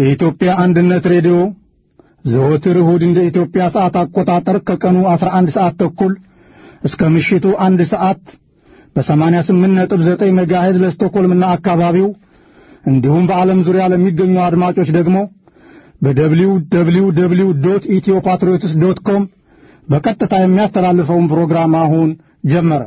የኢትዮጵያ አንድነት ሬዲዮ ዘወትር እሁድ እንደ ኢትዮጵያ ሰዓት አቆጣጠር ከቀኑ 11 ሰዓት ተኩል እስከ ምሽቱ አንድ ሰዓት በ88.9 ሜጋሄዝ ለስቶኮልምና አካባቢው እንዲሁም በዓለም ዙሪያ ለሚገኙ አድማጮች ደግሞ በደብሊው ደብሊው ደብሊው ዶት ኢትዮ ፓትሪዮትስ ዶት ኮም በቀጥታ የሚያስተላልፈውን ፕሮግራም አሁን ጀመረ።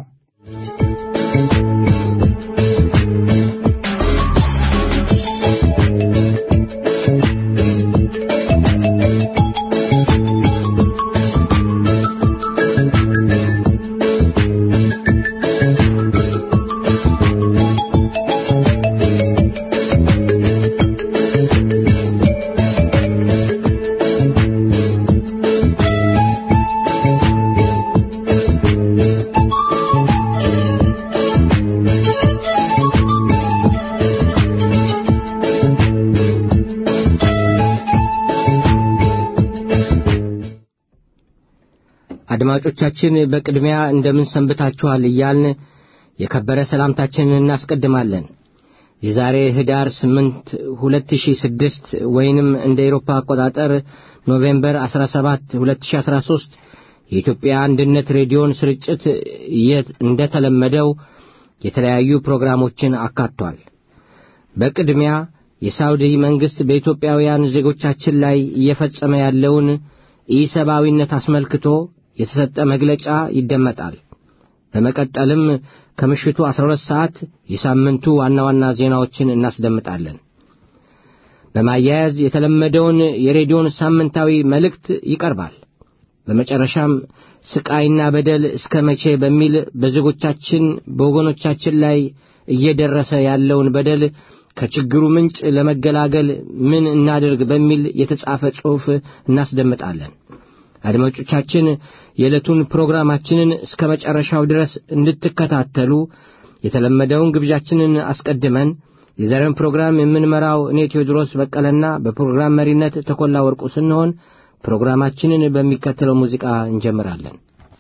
አድማጮቻችን በቅድሚያ እንደምን ሰንብታችኋል እያልን የከበረ ሰላምታችንን እናስቀድማለን። የዛሬ ህዳር 8 2006 ወይንም እንደ ኤሮፓ አቆጣጠር ኖቬምበር 17 2013 የኢትዮጵያ አንድነት ሬዲዮን ስርጭት እንደተለመደው የተለያዩ ፕሮግራሞችን አካቷል። በቅድሚያ የሳውዲ መንግሥት በኢትዮጵያውያን ዜጎቻችን ላይ እየፈጸመ ያለውን ኢሰብአዊነት አስመልክቶ የተሰጠ መግለጫ ይደመጣል። በመቀጠልም ከምሽቱ 12 ሰዓት የሳምንቱ ዋና ዋና ዜናዎችን እናስደምጣለን። በማያያዝ የተለመደውን የሬዲዮን ሳምንታዊ መልእክት ይቀርባል። በመጨረሻም ስቃይና በደል እስከ መቼ በሚል በዜጎቻችን በወገኖቻችን ላይ እየደረሰ ያለውን በደል ከችግሩ ምንጭ ለመገላገል ምን እናድርግ በሚል የተጻፈ ጽሑፍ እናስደምጣለን። አድማጮቻችን የዕለቱን ፕሮግራማችንን እስከ መጨረሻው ድረስ እንድትከታተሉ የተለመደውን ግብዣችንን አስቀድመን የዛሬውን ፕሮግራም የምንመራው እኔ ቴዎድሮስ በቀለና በፕሮግራም መሪነት ተኮላ ወርቁ ስንሆን ፕሮግራማችንን በሚከተለው ሙዚቃ እንጀምራለን።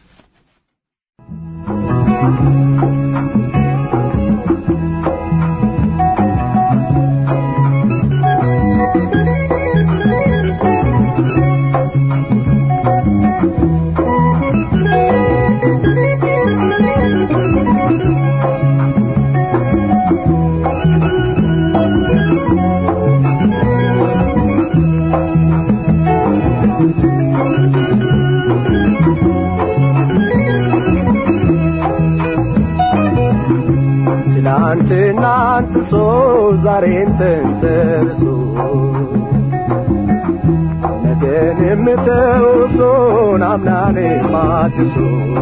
ትናንትና አንጥሶ ዛሬን ተንተርሶ ነገን የምተውሶን አምናን ማድሶ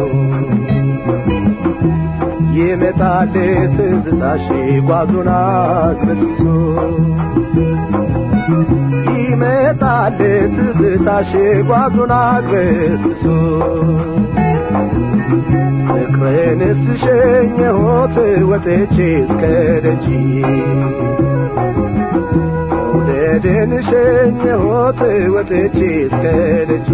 ይመጣል ትዝታሽ ጓዙን አግበስብሶ ይመጣል ትዝታሽ ጓዙን አግበስብሶ ፍቅርንስ ሸኘሁት ወጥቼ እስከ ደጅ መውደድን ሸኘሁት ወጥቼ እስከ ደጅ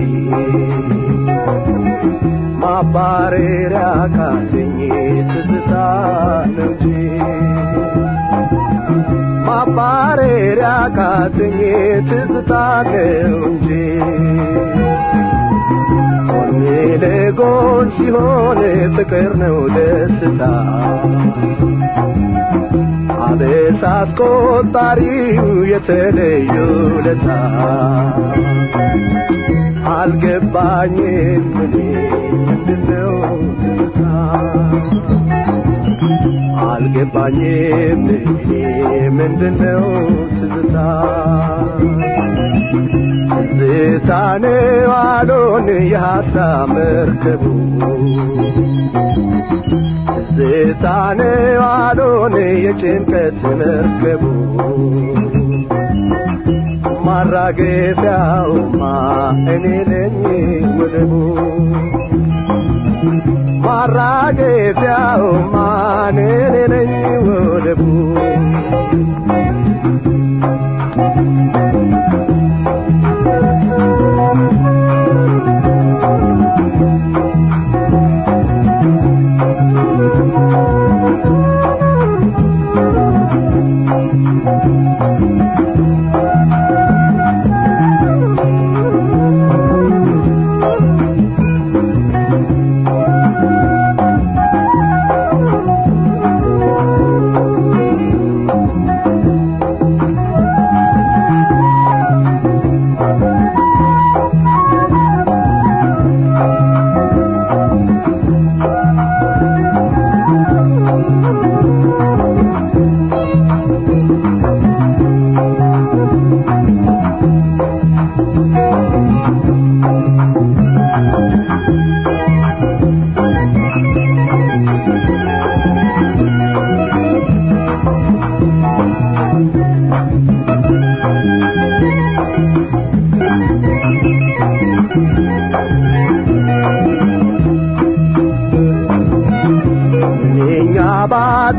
ማባረሪያ ካተኝ ትዝታ ነው እንጂ ማባረሪያ ካተኝ ትዝታ ነው እንጂ ለጎን ሲሆን ፍቅር ነው ደስታ አበሳ አስቆጣሪው የተለዩ ለታ አልገባኝም እኔ ምንድነው ትዝታ አልገባኝም እኔ ምንድነው ትዝታ ትዝታን ዋሎን የሐሳብ መርከቡ ትዝታን ዋሎን የጭንቀት መርከቡ ማራገፊያውማ እኔ ነኝ ወደቡ ማራገፊያውማ እኔ ነኝ ወደቡ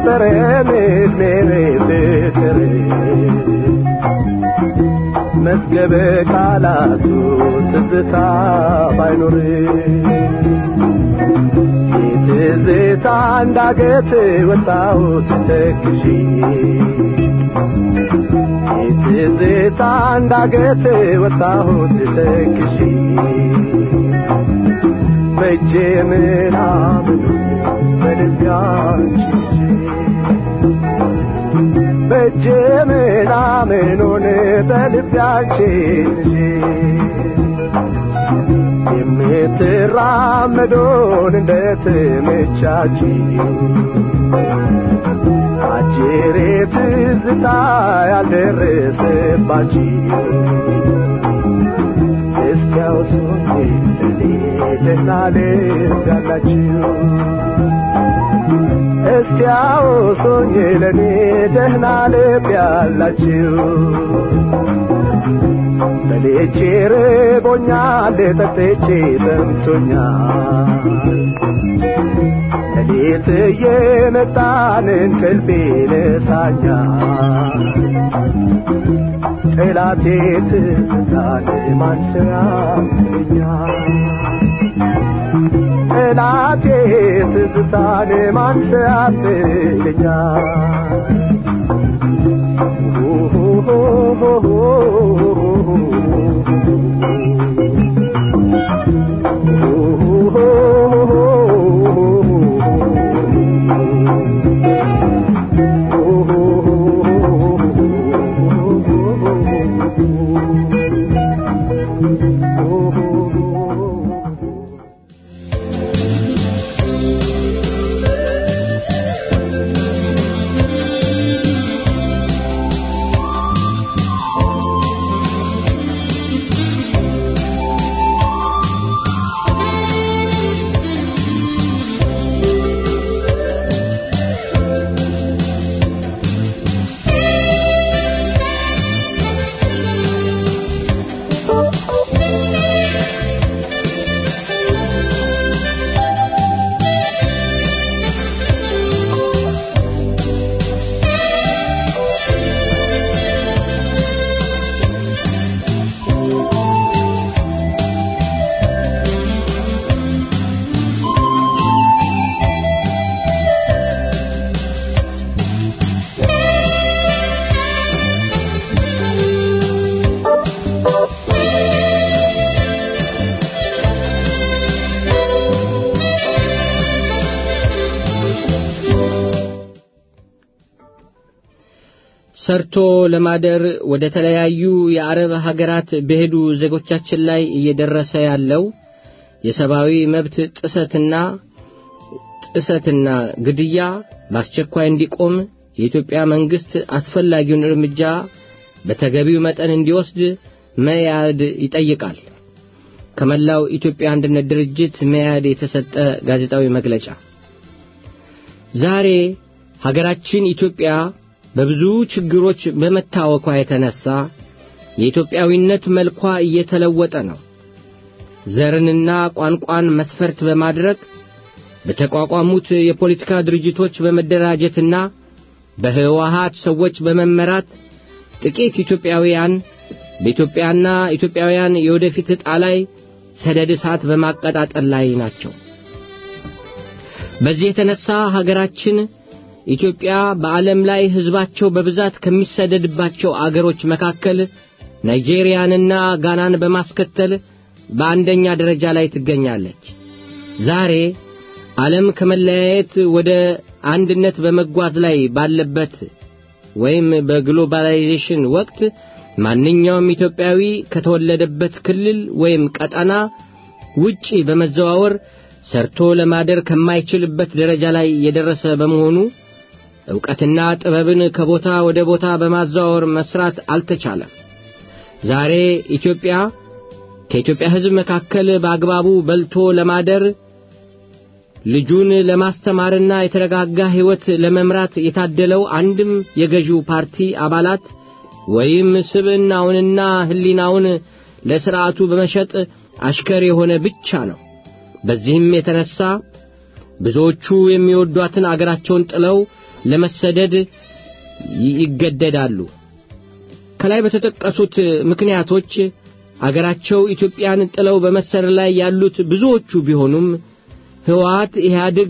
አልነበረም ዕድሜ ፍቅር መዝገበ ቃላቱ ትዝታ ባይኖር የትዝታ እንዳገት ወጣሁት ተክዤ የትዝታ እንዳገት ወጣሁት ተክዤ በእጄ ምናምን በልቢያንቺ በእጄ ምናምኑን በልቢያችን የምትራመዱን እንደትምቻች አጅሬ ትዝታ ያልደረሰባችሁ እስኪ አውሱኝ ለኔ ደህና ልብ ያላችሁ እስቲ አውሱኝ ለኔ ደህና ልብ ያላችሁ በልቼ ርቦኛል ጠጥቼ ጠምቶኛል ሌሊት እየመጣን እንቅልፍ ይነሳኛል ጠላቴ ትዝታን ማንሰው ያስገኛል ጠላቴ ትዝታን ማንሰው ያስገኛል ሰርቶ ለማደር ወደ ተለያዩ የአረብ ሀገራት በሄዱ ዜጎቻችን ላይ እየደረሰ ያለው የሰብአዊ መብት ጥሰትና ጥሰትና ግድያ በአስቸኳይ እንዲቆም የኢትዮጵያ መንግስት አስፈላጊውን እርምጃ በተገቢው መጠን እንዲወስድ መያድ ይጠይቃል። ከመላው ኢትዮጵያ አንድነት ድርጅት መያድ የተሰጠ ጋዜጣዊ መግለጫ ዛሬ ሀገራችን ኢትዮጵያ በብዙ ችግሮች በመታወኳ የተነሳ የኢትዮጵያዊነት መልኳ እየተለወጠ ነው። ዘርንና ቋንቋን መስፈርት በማድረግ በተቋቋሙት የፖለቲካ ድርጅቶች በመደራጀትና በህወሃት ሰዎች በመመራት ጥቂት ኢትዮጵያውያን በኢትዮጵያና ኢትዮጵያውያን የወደፊት ዕጣ ላይ ሰደድ እሳት በማቀጣጠል ላይ ናቸው። በዚህ የተነሳ ሀገራችን ኢትዮጵያ በዓለም ላይ ሕዝባቸው በብዛት ከሚሰደድባቸው አገሮች መካከል ናይጄሪያንና ጋናን በማስከተል በአንደኛ ደረጃ ላይ ትገኛለች። ዛሬ ዓለም ከመለያየት ወደ አንድነት በመጓዝ ላይ ባለበት ወይም በግሎባላይዜሽን ወቅት ማንኛውም ኢትዮጵያዊ ከተወለደበት ክልል ወይም ቀጠና ውጪ በመዘዋወር ሰርቶ ለማደር ከማይችልበት ደረጃ ላይ የደረሰ በመሆኑ ዕውቀትና ጥበብን ከቦታ ወደ ቦታ በማዘዋወር መስራት አልተቻለም። ዛሬ ኢትዮጵያ ከኢትዮጵያ ሕዝብ መካከል በአግባቡ በልቶ ለማደር ልጁን ለማስተማርና የተረጋጋ ሕይወት ለመምራት የታደለው አንድም የገዢው ፓርቲ አባላት ወይም ስብዕናውንና ሕሊናውን ለሥርዓቱ በመሸጥ አሽከር የሆነ ብቻ ነው። በዚህም የተነሳ ብዙዎቹ የሚወዷትን አገራቸውን ጥለው ለመሰደድ ይገደዳሉ። ከላይ በተጠቀሱት ምክንያቶች አገራቸው ኢትዮጵያን ጥለው በመሰደድ ላይ ያሉት ብዙዎቹ ቢሆኑም ሕወሓት ኢህአዴግ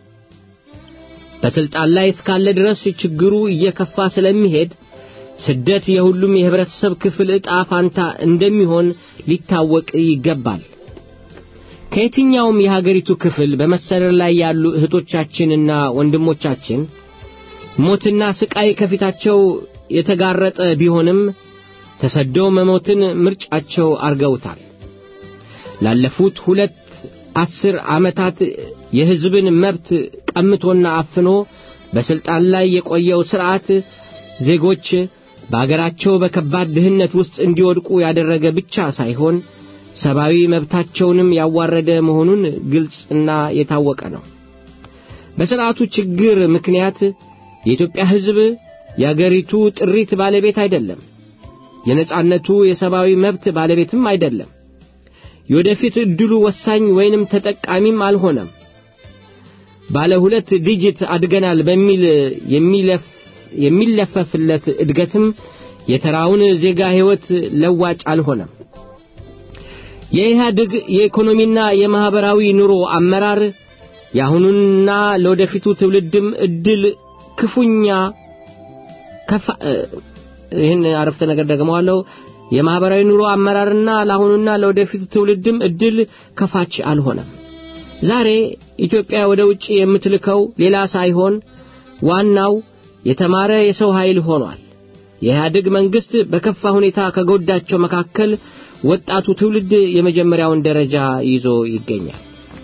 በስልጣን ላይ እስካለ ድረስ ችግሩ እየከፋ ስለሚሄድ ስደት የሁሉም የህብረተሰብ ክፍል ዕጣ ፋንታ እንደሚሆን ሊታወቅ ይገባል። ከየትኛውም የሀገሪቱ ክፍል በመሰደድ ላይ ያሉ እህቶቻችንና ወንድሞቻችን ሞትና ስቃይ ከፊታቸው የተጋረጠ ቢሆንም ተሰደው መሞትን ምርጫቸው አርገውታል። ላለፉት ሁለት አስር ዓመታት የሕዝብን መብት ቀምቶና አፍኖ በስልጣን ላይ የቆየው ሥርዓት ዜጎች በአገራቸው በከባድ ድህነት ውስጥ እንዲወድቁ ያደረገ ብቻ ሳይሆን ሰብአዊ መብታቸውንም ያዋረደ መሆኑን ግልጽና የታወቀ ነው። በሥርዓቱ ችግር ምክንያት የኢትዮጵያ ሕዝብ የአገሪቱ ጥሪት ባለቤት አይደለም። የነጻነቱ የሰብአዊ መብት ባለቤትም አይደለም። የወደፊት ዕድሉ ወሳኝ ወይንም ተጠቃሚም አልሆነም። ባለ ሁለት ዲጂት አድገናል በሚል የሚለፍ የሚለፈፍለት እድገትም የተራውን ዜጋ ሕይወት ለዋጭ አልሆነም። የኢህአዴግ የኢኮኖሚና የማኅበራዊ ኑሮ አመራር የአሁኑንና ለወደፊቱ ትውልድም ዕድል ክፉኛ ከፋ ይህን አረፍተ ነገር ደግመዋለሁ። የማኅበራዊ ኑሮ አመራርና ለአሁኑና ለወደፊቱ ትውልድም ዕድል ከፋች አልሆነም። ዛሬ ኢትዮጵያ ወደ ውጭ የምትልከው ሌላ ሳይሆን ዋናው የተማረ የሰው ኃይል ሆኗል። የኢህአዴግ መንግሥት በከፋ ሁኔታ ከጎዳቸው መካከል ወጣቱ ትውልድ የመጀመሪያውን ደረጃ ይዞ ይገኛል።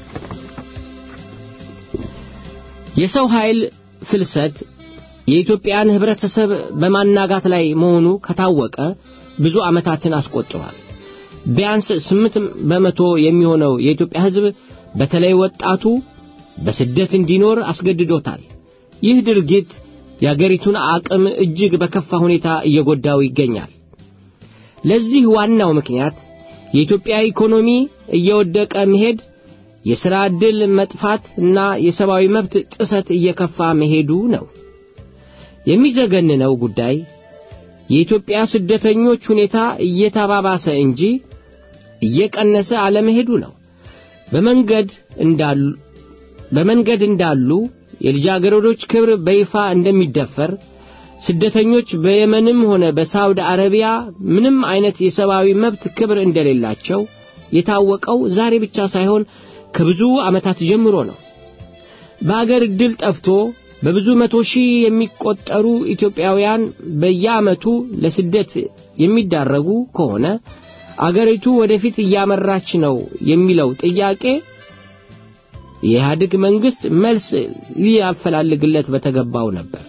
የሰው ኃይል ፍልሰት የኢትዮጵያን ህብረተሰብ በማናጋት ላይ መሆኑ ከታወቀ ብዙ ዓመታትን አስቆጥሯል። ቢያንስ ስምንት በመቶ የሚሆነው የኢትዮጵያ ሕዝብ በተለይ ወጣቱ በስደት እንዲኖር አስገድዶታል። ይህ ድርጊት የአገሪቱን አቅም እጅግ በከፋ ሁኔታ እየጎዳው ይገኛል። ለዚህ ዋናው ምክንያት የኢትዮጵያ ኢኮኖሚ እየወደቀ መሄድ፣ የሥራ ዕድል መጥፋት እና የሰብአዊ መብት ጥሰት እየከፋ መሄዱ ነው። የሚዘገንነው ጉዳይ የኢትዮጵያ ስደተኞች ሁኔታ እየተባባሰ እንጂ እየቀነሰ አለመሄዱ ነው። በመንገድ እንዳሉ በመንገድ እንዳሉ የልጃገረዶች ክብር በይፋ እንደሚደፈር ስደተኞች በየመንም ሆነ በሳውዲ አረቢያ ምንም አይነት የሰብአዊ መብት ክብር እንደሌላቸው የታወቀው ዛሬ ብቻ ሳይሆን ከብዙ ዓመታት ጀምሮ ነው። በአገር ዕድል ጠፍቶ በብዙ መቶ ሺህ የሚቆጠሩ ኢትዮጵያውያን በየዓመቱ ለስደት የሚዳረጉ ከሆነ አገሪቱ ወደፊት እያመራች ነው የሚለው ጥያቄ የኢህአዴግ መንግሥት መልስ ሊያፈላልግለት በተገባው ነበር።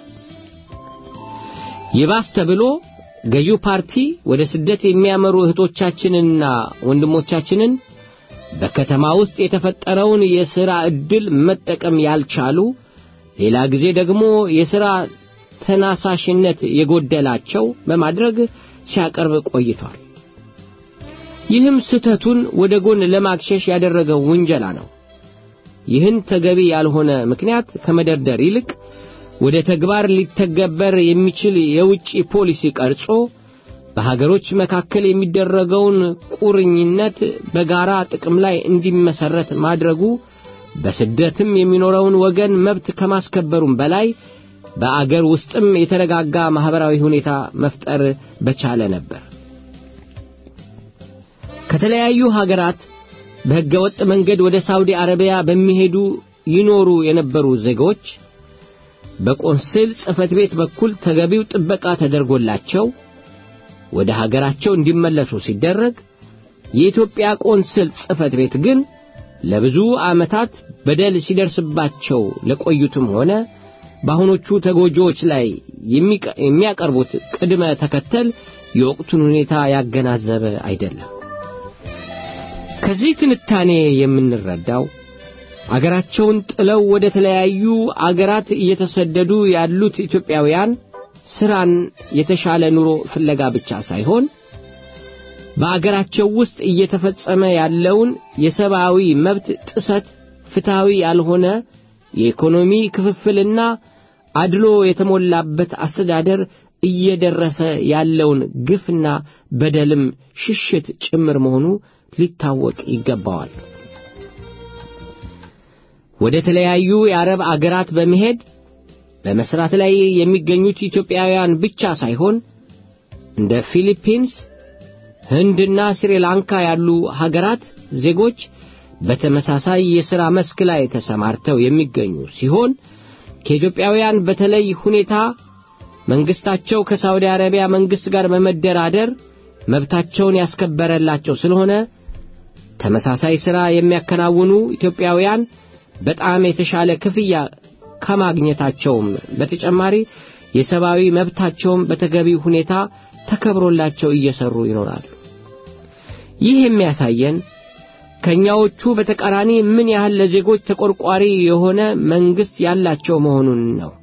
ይባስ ተብሎ ገዢው ፓርቲ ወደ ስደት የሚያመሩ እህቶቻችንንና ወንድሞቻችንን በከተማ ውስጥ የተፈጠረውን የሥራ ዕድል መጠቀም ያልቻሉ ሌላ ጊዜ ደግሞ የሥራ ተናሳሽነት የጎደላቸው በማድረግ ሲያቀርብ ቆይቷል። ይህም ስህተቱን ወደ ጎን ለማክሸሽ ያደረገው ውንጀላ ነው። ይህን ተገቢ ያልሆነ ምክንያት ከመደርደር ይልቅ ወደ ተግባር ሊተገበር የሚችል የውጭ ፖሊሲ ቀርጾ በሀገሮች መካከል የሚደረገውን ቁርኝነት በጋራ ጥቅም ላይ እንዲመሰረት ማድረጉ በስደትም የሚኖረውን ወገን መብት ከማስከበሩም በላይ በአገር ውስጥም የተረጋጋ ማህበራዊ ሁኔታ መፍጠር በቻለ ነበር። ከተለያዩ ሀገራት በሕገወጥ መንገድ ወደ ሳውዲ አረቢያ በሚሄዱ ይኖሩ የነበሩ ዜጎች በቆንስል ጽሕፈት ቤት በኩል ተገቢው ጥበቃ ተደርጎላቸው ወደ ሀገራቸው እንዲመለሱ ሲደረግ የኢትዮጵያ ቆንስል ጽሕፈት ቤት ግን ለብዙ ዓመታት በደል ሲደርስባቸው ለቆዩትም ሆነ በአሁኖቹ ተጎጂዎች ላይ የሚያቀርቡት ቅድመ ተከተል የወቅቱን ሁኔታ ያገናዘበ አይደለም። ከዚህ ትንታኔ የምንረዳው አገራቸውን ጥለው ወደ ተለያዩ አገራት እየተሰደዱ ያሉት ኢትዮጵያውያን ሥራን፣ የተሻለ ኑሮ ፍለጋ ብቻ ሳይሆን በአገራቸው ውስጥ እየተፈጸመ ያለውን የሰብአዊ መብት ጥሰት፣ ፍትሐዊ ያልሆነ የኢኮኖሚ ክፍፍልና አድሎ የተሞላበት አስተዳደር እየደረሰ ያለውን ግፍና በደልም ሽሽት ጭምር መሆኑ ሊታወቅ ይገባዋል። ወደ ተለያዩ የአረብ አገራት በመሄድ በመስራት ላይ የሚገኙት ኢትዮጵያውያን ብቻ ሳይሆን እንደ ፊሊፒንስ፣ ህንድና ስሪላንካ ያሉ ሀገራት ዜጎች በተመሳሳይ የሥራ መስክ ላይ ተሰማርተው የሚገኙ ሲሆን ከኢትዮጵያውያን በተለይ ሁኔታ መንግስታቸው ከሳውዲ አረቢያ መንግስት ጋር በመደራደር መብታቸውን ያስከበረላቸው ስለሆነ ተመሳሳይ ሥራ የሚያከናውኑ ኢትዮጵያውያን በጣም የተሻለ ክፍያ ከማግኘታቸውም በተጨማሪ የሰብአዊ መብታቸውም በተገቢው ሁኔታ ተከብሮላቸው እየሰሩ ይኖራሉ። ይህ የሚያሳየን ከኛዎቹ በተቃራኒ ምን ያህል ለዜጎች ተቆርቋሪ የሆነ መንግስት ያላቸው መሆኑን ነው።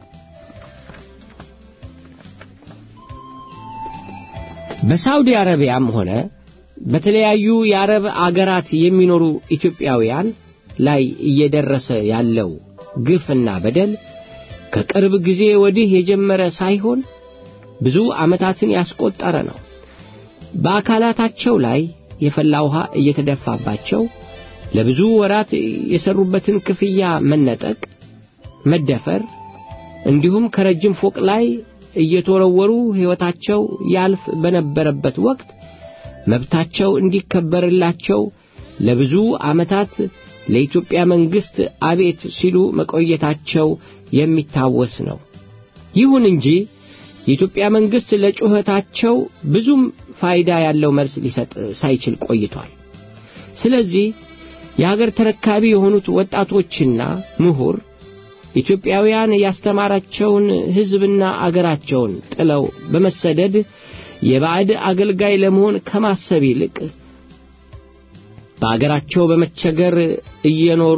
በሳውዲ አረቢያም ሆነ በተለያዩ የአረብ አገራት የሚኖሩ ኢትዮጵያውያን ላይ እየደረሰ ያለው ግፍና በደል ከቅርብ ጊዜ ወዲህ የጀመረ ሳይሆን ብዙ ዓመታትን ያስቆጠረ ነው። በአካላታቸው ላይ የፈላ ውሃ እየተደፋባቸው ለብዙ ወራት የሰሩበትን ክፍያ መነጠቅ፣ መደፈር እንዲሁም ከረጅም ፎቅ ላይ እየተወረወሩ ሕይወታቸው ያልፍ በነበረበት ወቅት መብታቸው እንዲከበርላቸው ለብዙ ዓመታት ለኢትዮጵያ መንግሥት አቤት ሲሉ መቆየታቸው የሚታወስ ነው። ይሁን እንጂ የኢትዮጵያ መንግሥት ለጩኸታቸው ብዙም ፋይዳ ያለው መልስ ሊሰጥ ሳይችል ቆይቷል። ስለዚህ የሀገር ተረካቢ የሆኑት ወጣቶችና ምሁር ኢትዮጵያውያን ያስተማራቸውን ሕዝብና አገራቸውን ጥለው በመሰደድ የባዕድ አገልጋይ ለመሆን ከማሰብ ይልቅ በአገራቸው በመቸገር እየኖሩ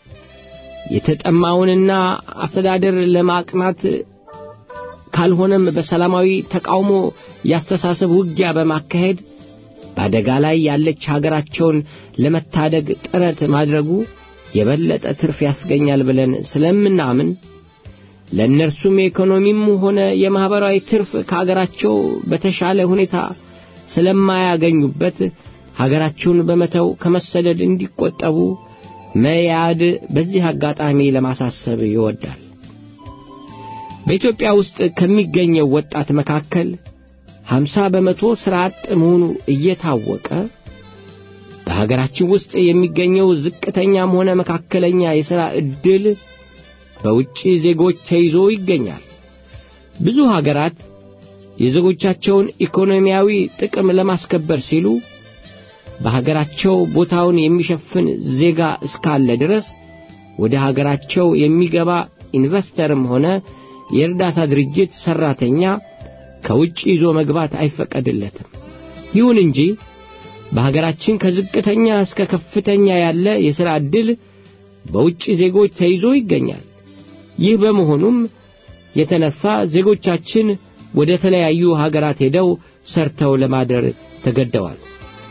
የተጠማውንና አስተዳደር ለማቅናት ካልሆነም በሰላማዊ ተቃውሞ ያስተሳሰብ ውጊያ በማካሄድ በአደጋ ላይ ያለች ሀገራቸውን ለመታደግ ጥረት ማድረጉ የበለጠ ትርፍ ያስገኛል ብለን ስለምናምን ለእነርሱም የኢኮኖሚም ሆነ የማኅበራዊ ትርፍ ከአገራቸው በተሻለ ሁኔታ ስለማያገኙበት ሀገራቸውን በመተው ከመሰደድ እንዲቆጠቡ መያድ በዚህ አጋጣሚ ለማሳሰብ ይወዳል። በኢትዮጵያ ውስጥ ከሚገኘው ወጣት መካከል ሀምሳ በመቶ ሥራ አጥ መሆኑ እየታወቀ በሀገራችን ውስጥ የሚገኘው ዝቅተኛም ሆነ መካከለኛ የሥራ ዕድል በውጭ ዜጎች ተይዞ ይገኛል። ብዙ ሀገራት የዜጎቻቸውን ኢኮኖሚያዊ ጥቅም ለማስከበር ሲሉ በሀገራቸው ቦታውን የሚሸፍን ዜጋ እስካለ ድረስ ወደ ሀገራቸው የሚገባ ኢንቨስተርም ሆነ የእርዳታ ድርጅት ሠራተኛ ከውጭ ይዞ መግባት አይፈቀድለትም። ይሁን እንጂ በሀገራችን ከዝቅተኛ እስከ ከፍተኛ ያለ የሥራ ዕድል በውጭ ዜጎች ተይዞ ይገኛል። ይህ በመሆኑም የተነሳ ዜጎቻችን ወደ ተለያዩ ሀገራት ሄደው ሰርተው ለማደር ተገደዋል።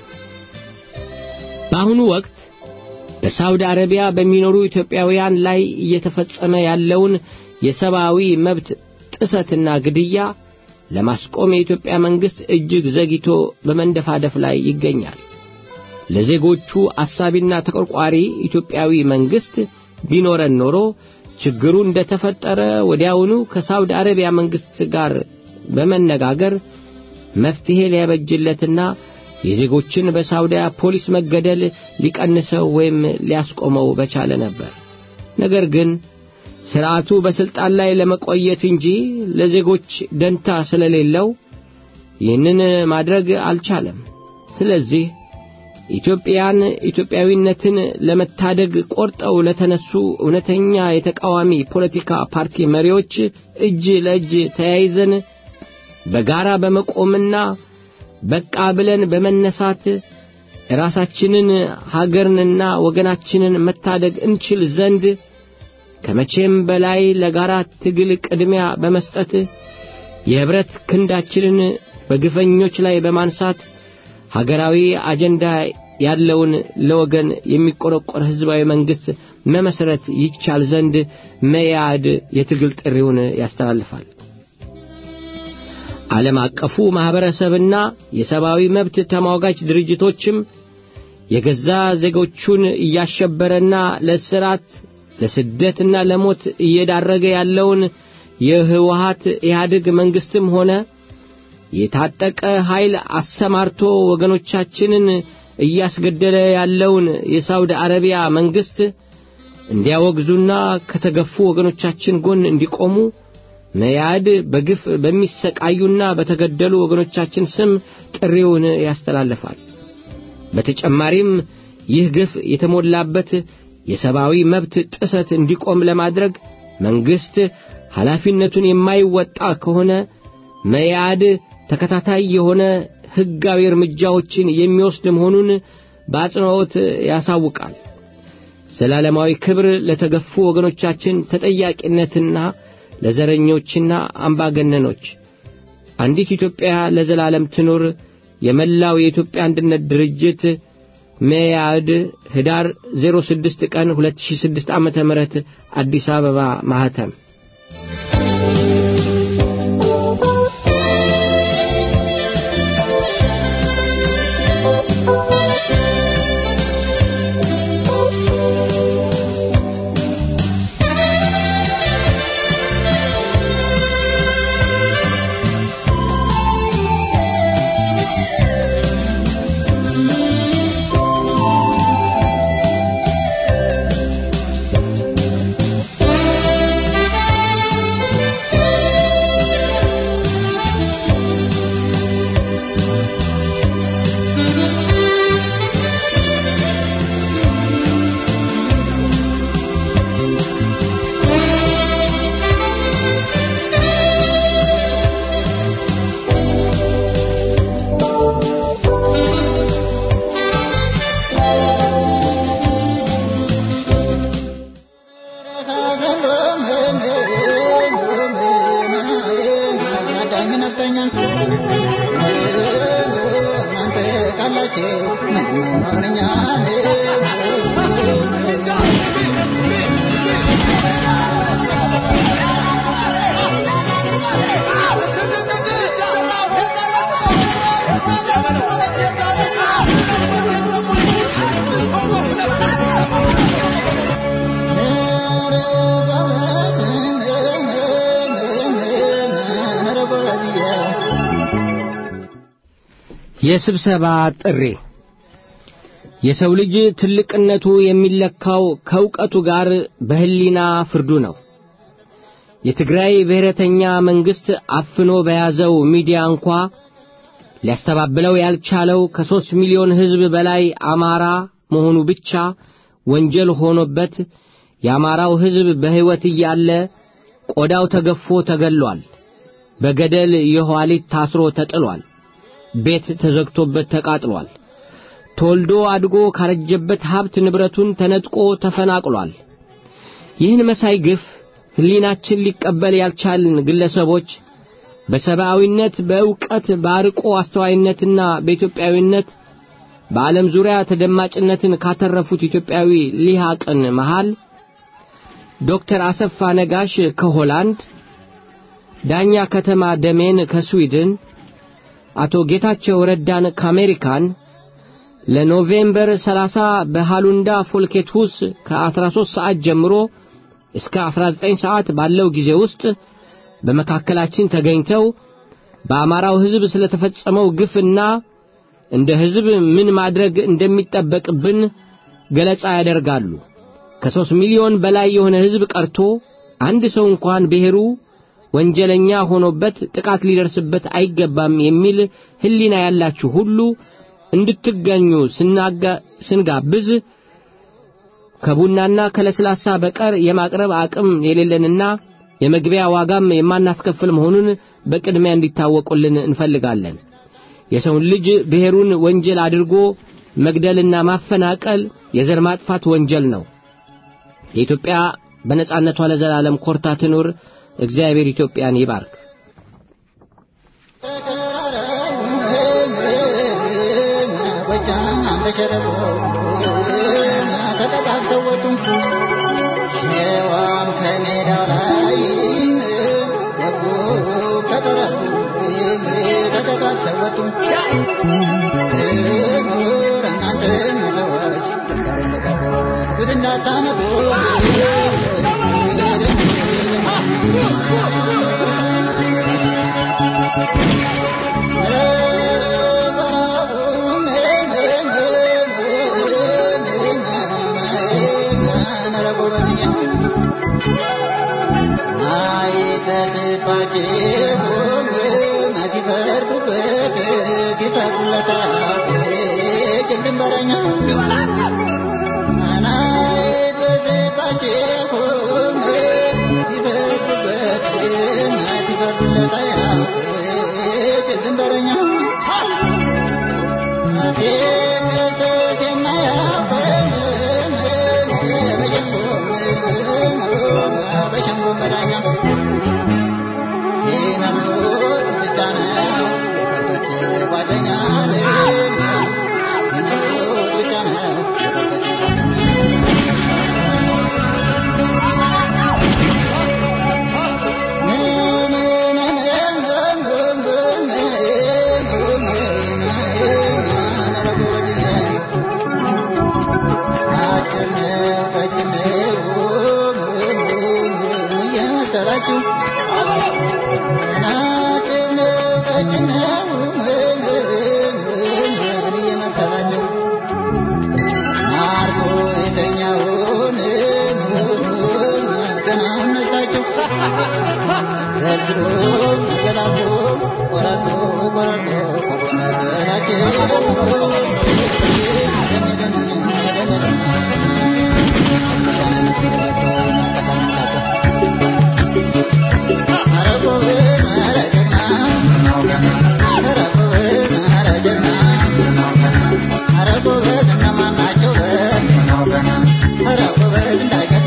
በአሁኑ ወቅት በሳውዲ አረቢያ በሚኖሩ ኢትዮጵያውያን ላይ እየተፈጸመ ያለውን የሰብአዊ መብት ጥሰትና ግድያ ለማስቆም የኢትዮጵያ መንግሥት እጅግ ዘግይቶ በመንደፋደፍ ላይ ይገኛል። ለዜጎቹ አሳቢና ተቆርቋሪ ኢትዮጵያዊ መንግሥት ቢኖረን ኖሮ ችግሩ እንደ ተፈጠረ ወዲያውኑ ከሳውዲ አረቢያ መንግሥት ጋር በመነጋገር መፍትሔ ሊያበጅለትና የዜጎችን በሳውዲያ ፖሊስ መገደል ሊቀንሰው ወይም ሊያስቆመው በቻለ ነበር። ነገር ግን ሥርዓቱ በሥልጣን ላይ ለመቆየት እንጂ ለዜጎች ደንታ ስለሌለው ይህንን ማድረግ አልቻለም። ስለዚህ ኢትዮጵያን ኢትዮጵያዊነትን ለመታደግ ቆርጠው ለተነሱ እውነተኛ የተቃዋሚ ፖለቲካ ፓርቲ መሪዎች እጅ ለእጅ ተያይዘን በጋራ በመቆምና በቃ ብለን በመነሳት ራሳችንን ሀገርንና ወገናችንን መታደግ እንችል ዘንድ ከመቼም በላይ ለጋራ ትግል ቅድሚያ በመስጠት የኅብረት ክንዳችንን በግፈኞች ላይ በማንሳት ሀገራዊ አጀንዳ ያለውን ለወገን የሚቆረቆር ሕዝባዊ መንግሥት መመስረት ይቻል ዘንድ መያድ የትግል ጥሪውን ያስተላልፋል። ዓለም አቀፉ ማኅበረሰብና የሰብአዊ መብት ተሟጋች ድርጅቶችም የገዛ ዜጎቹን እያሸበረና ለእስራት ለስደትና ለሞት እየዳረገ ያለውን የህወሓት ኢህአዴግ መንግስትም ሆነ የታጠቀ ኃይል አሰማርቶ ወገኖቻችንን እያስገደለ ያለውን የሳውዲ አረቢያ መንግስት እንዲያወግዙና ከተገፉ ወገኖቻችን ጎን እንዲቆሙ መያድ በግፍ በሚሰቃዩና በተገደሉ ወገኖቻችን ስም ጥሪውን ያስተላልፋል። በተጨማሪም ይህ ግፍ የተሞላበት የሰብአዊ መብት ጥሰት እንዲቆም ለማድረግ መንግስት ኃላፊነቱን የማይወጣ ከሆነ መያድ ተከታታይ የሆነ ሕጋዊ እርምጃዎችን የሚወስድ መሆኑን በአጽንዖት ያሳውቃል። ዘላለማዊ ክብር ለተገፉ ወገኖቻችን ተጠያቂነትና ለዘረኞችና አምባገነኖች አንዲት ኢትዮጵያ ለዘላለም ትኑር። የመላው የኢትዮጵያ አንድነት ድርጅት መያድ ህዳር 06 ቀን 2006 ዓመተ ምህረት አዲስ አበባ ማህተም የስብሰባ ጥሪ የሰው ልጅ ትልቅነቱ የሚለካው ከእውቀቱ ጋር በህሊና ፍርዱ ነው። የትግራይ ብሔረተኛ መንግሥት አፍኖ በያዘው ሚዲያ እንኳ ሊያስተባብለው ያልቻለው ከሦስት ሚሊዮን ሕዝብ በላይ አማራ መሆኑ ብቻ ወንጀል ሆኖበት የአማራው ሕዝብ በሕይወት እያለ ቆዳው ተገፎ ተገሏል። በገደል የኋሊት ታስሮ ተጥሏል። ቤት ተዘግቶበት ተቃጥሏል። ተወልዶ አድጎ ካረጀበት ሀብት ንብረቱን ተነጥቆ ተፈናቅሏል። ይህን መሳይ ግፍ ሕሊናችን ሊቀበል ያልቻልን ግለሰቦች በሰብአዊነት፣ በእውቀት፣ በአርቆ አስተዋይነትና በኢትዮጵያዊነት በዓለም ዙሪያ ተደማጭነትን ካተረፉት ኢትዮጵያዊ ሊሃቅን መሃል ዶክተር አሰፋ ነጋሽ ከሆላንድ፣ ዳኛ ከተማ ደሜን ከስዊድን፣ አቶ ጌታቸው ረዳን ከአሜሪካን ለኖቬምበር 30 በሃሉንዳ ፎልኬትሁስ ከ13 ሰዓት ጀምሮ እስከ 19 ሰዓት ባለው ጊዜ ውስጥ በመካከላችን ተገኝተው በአማራው ሕዝብ ስለተፈጸመው ግፍና እንደ ሕዝብ ምን ማድረግ እንደሚጠበቅብን ገለጻ ያደርጋሉ። ከሦስት ሚሊዮን በላይ የሆነ ሕዝብ ቀርቶ አንድ ሰው እንኳን ብሔሩ ወንጀለኛ ሆኖበት ጥቃት ሊደርስበት አይገባም የሚል ሕሊና ያላችሁ ሁሉ እንድትገኙ ስንጋብዝ ከቡናና ከለስላሳ በቀር የማቅረብ አቅም የሌለንና የመግቢያ ዋጋም የማናስከፍል መሆኑን በቅድሚያ እንዲታወቁልን እንፈልጋለን። የሰውን ልጅ ብሔሩን ወንጀል አድርጎ መግደልና ማፈናቀል የዘር ማጥፋት ወንጀል ነው። የኢትዮጵያ በነጻነቷ ለዘላለም ኮርታ ትኑር። እግዚአብሔር ኢትዮጵያን ይባርክ። ተጠቃሚ ተጋግተው ወጡ ሔዋን ከሜዳው ላይ ገቡ ከጠረፉ ተጋግተው ወጡ ምሁር እናንተም ሰዎች ድንበር ልቀቁ ጉድ እንዳታመጡ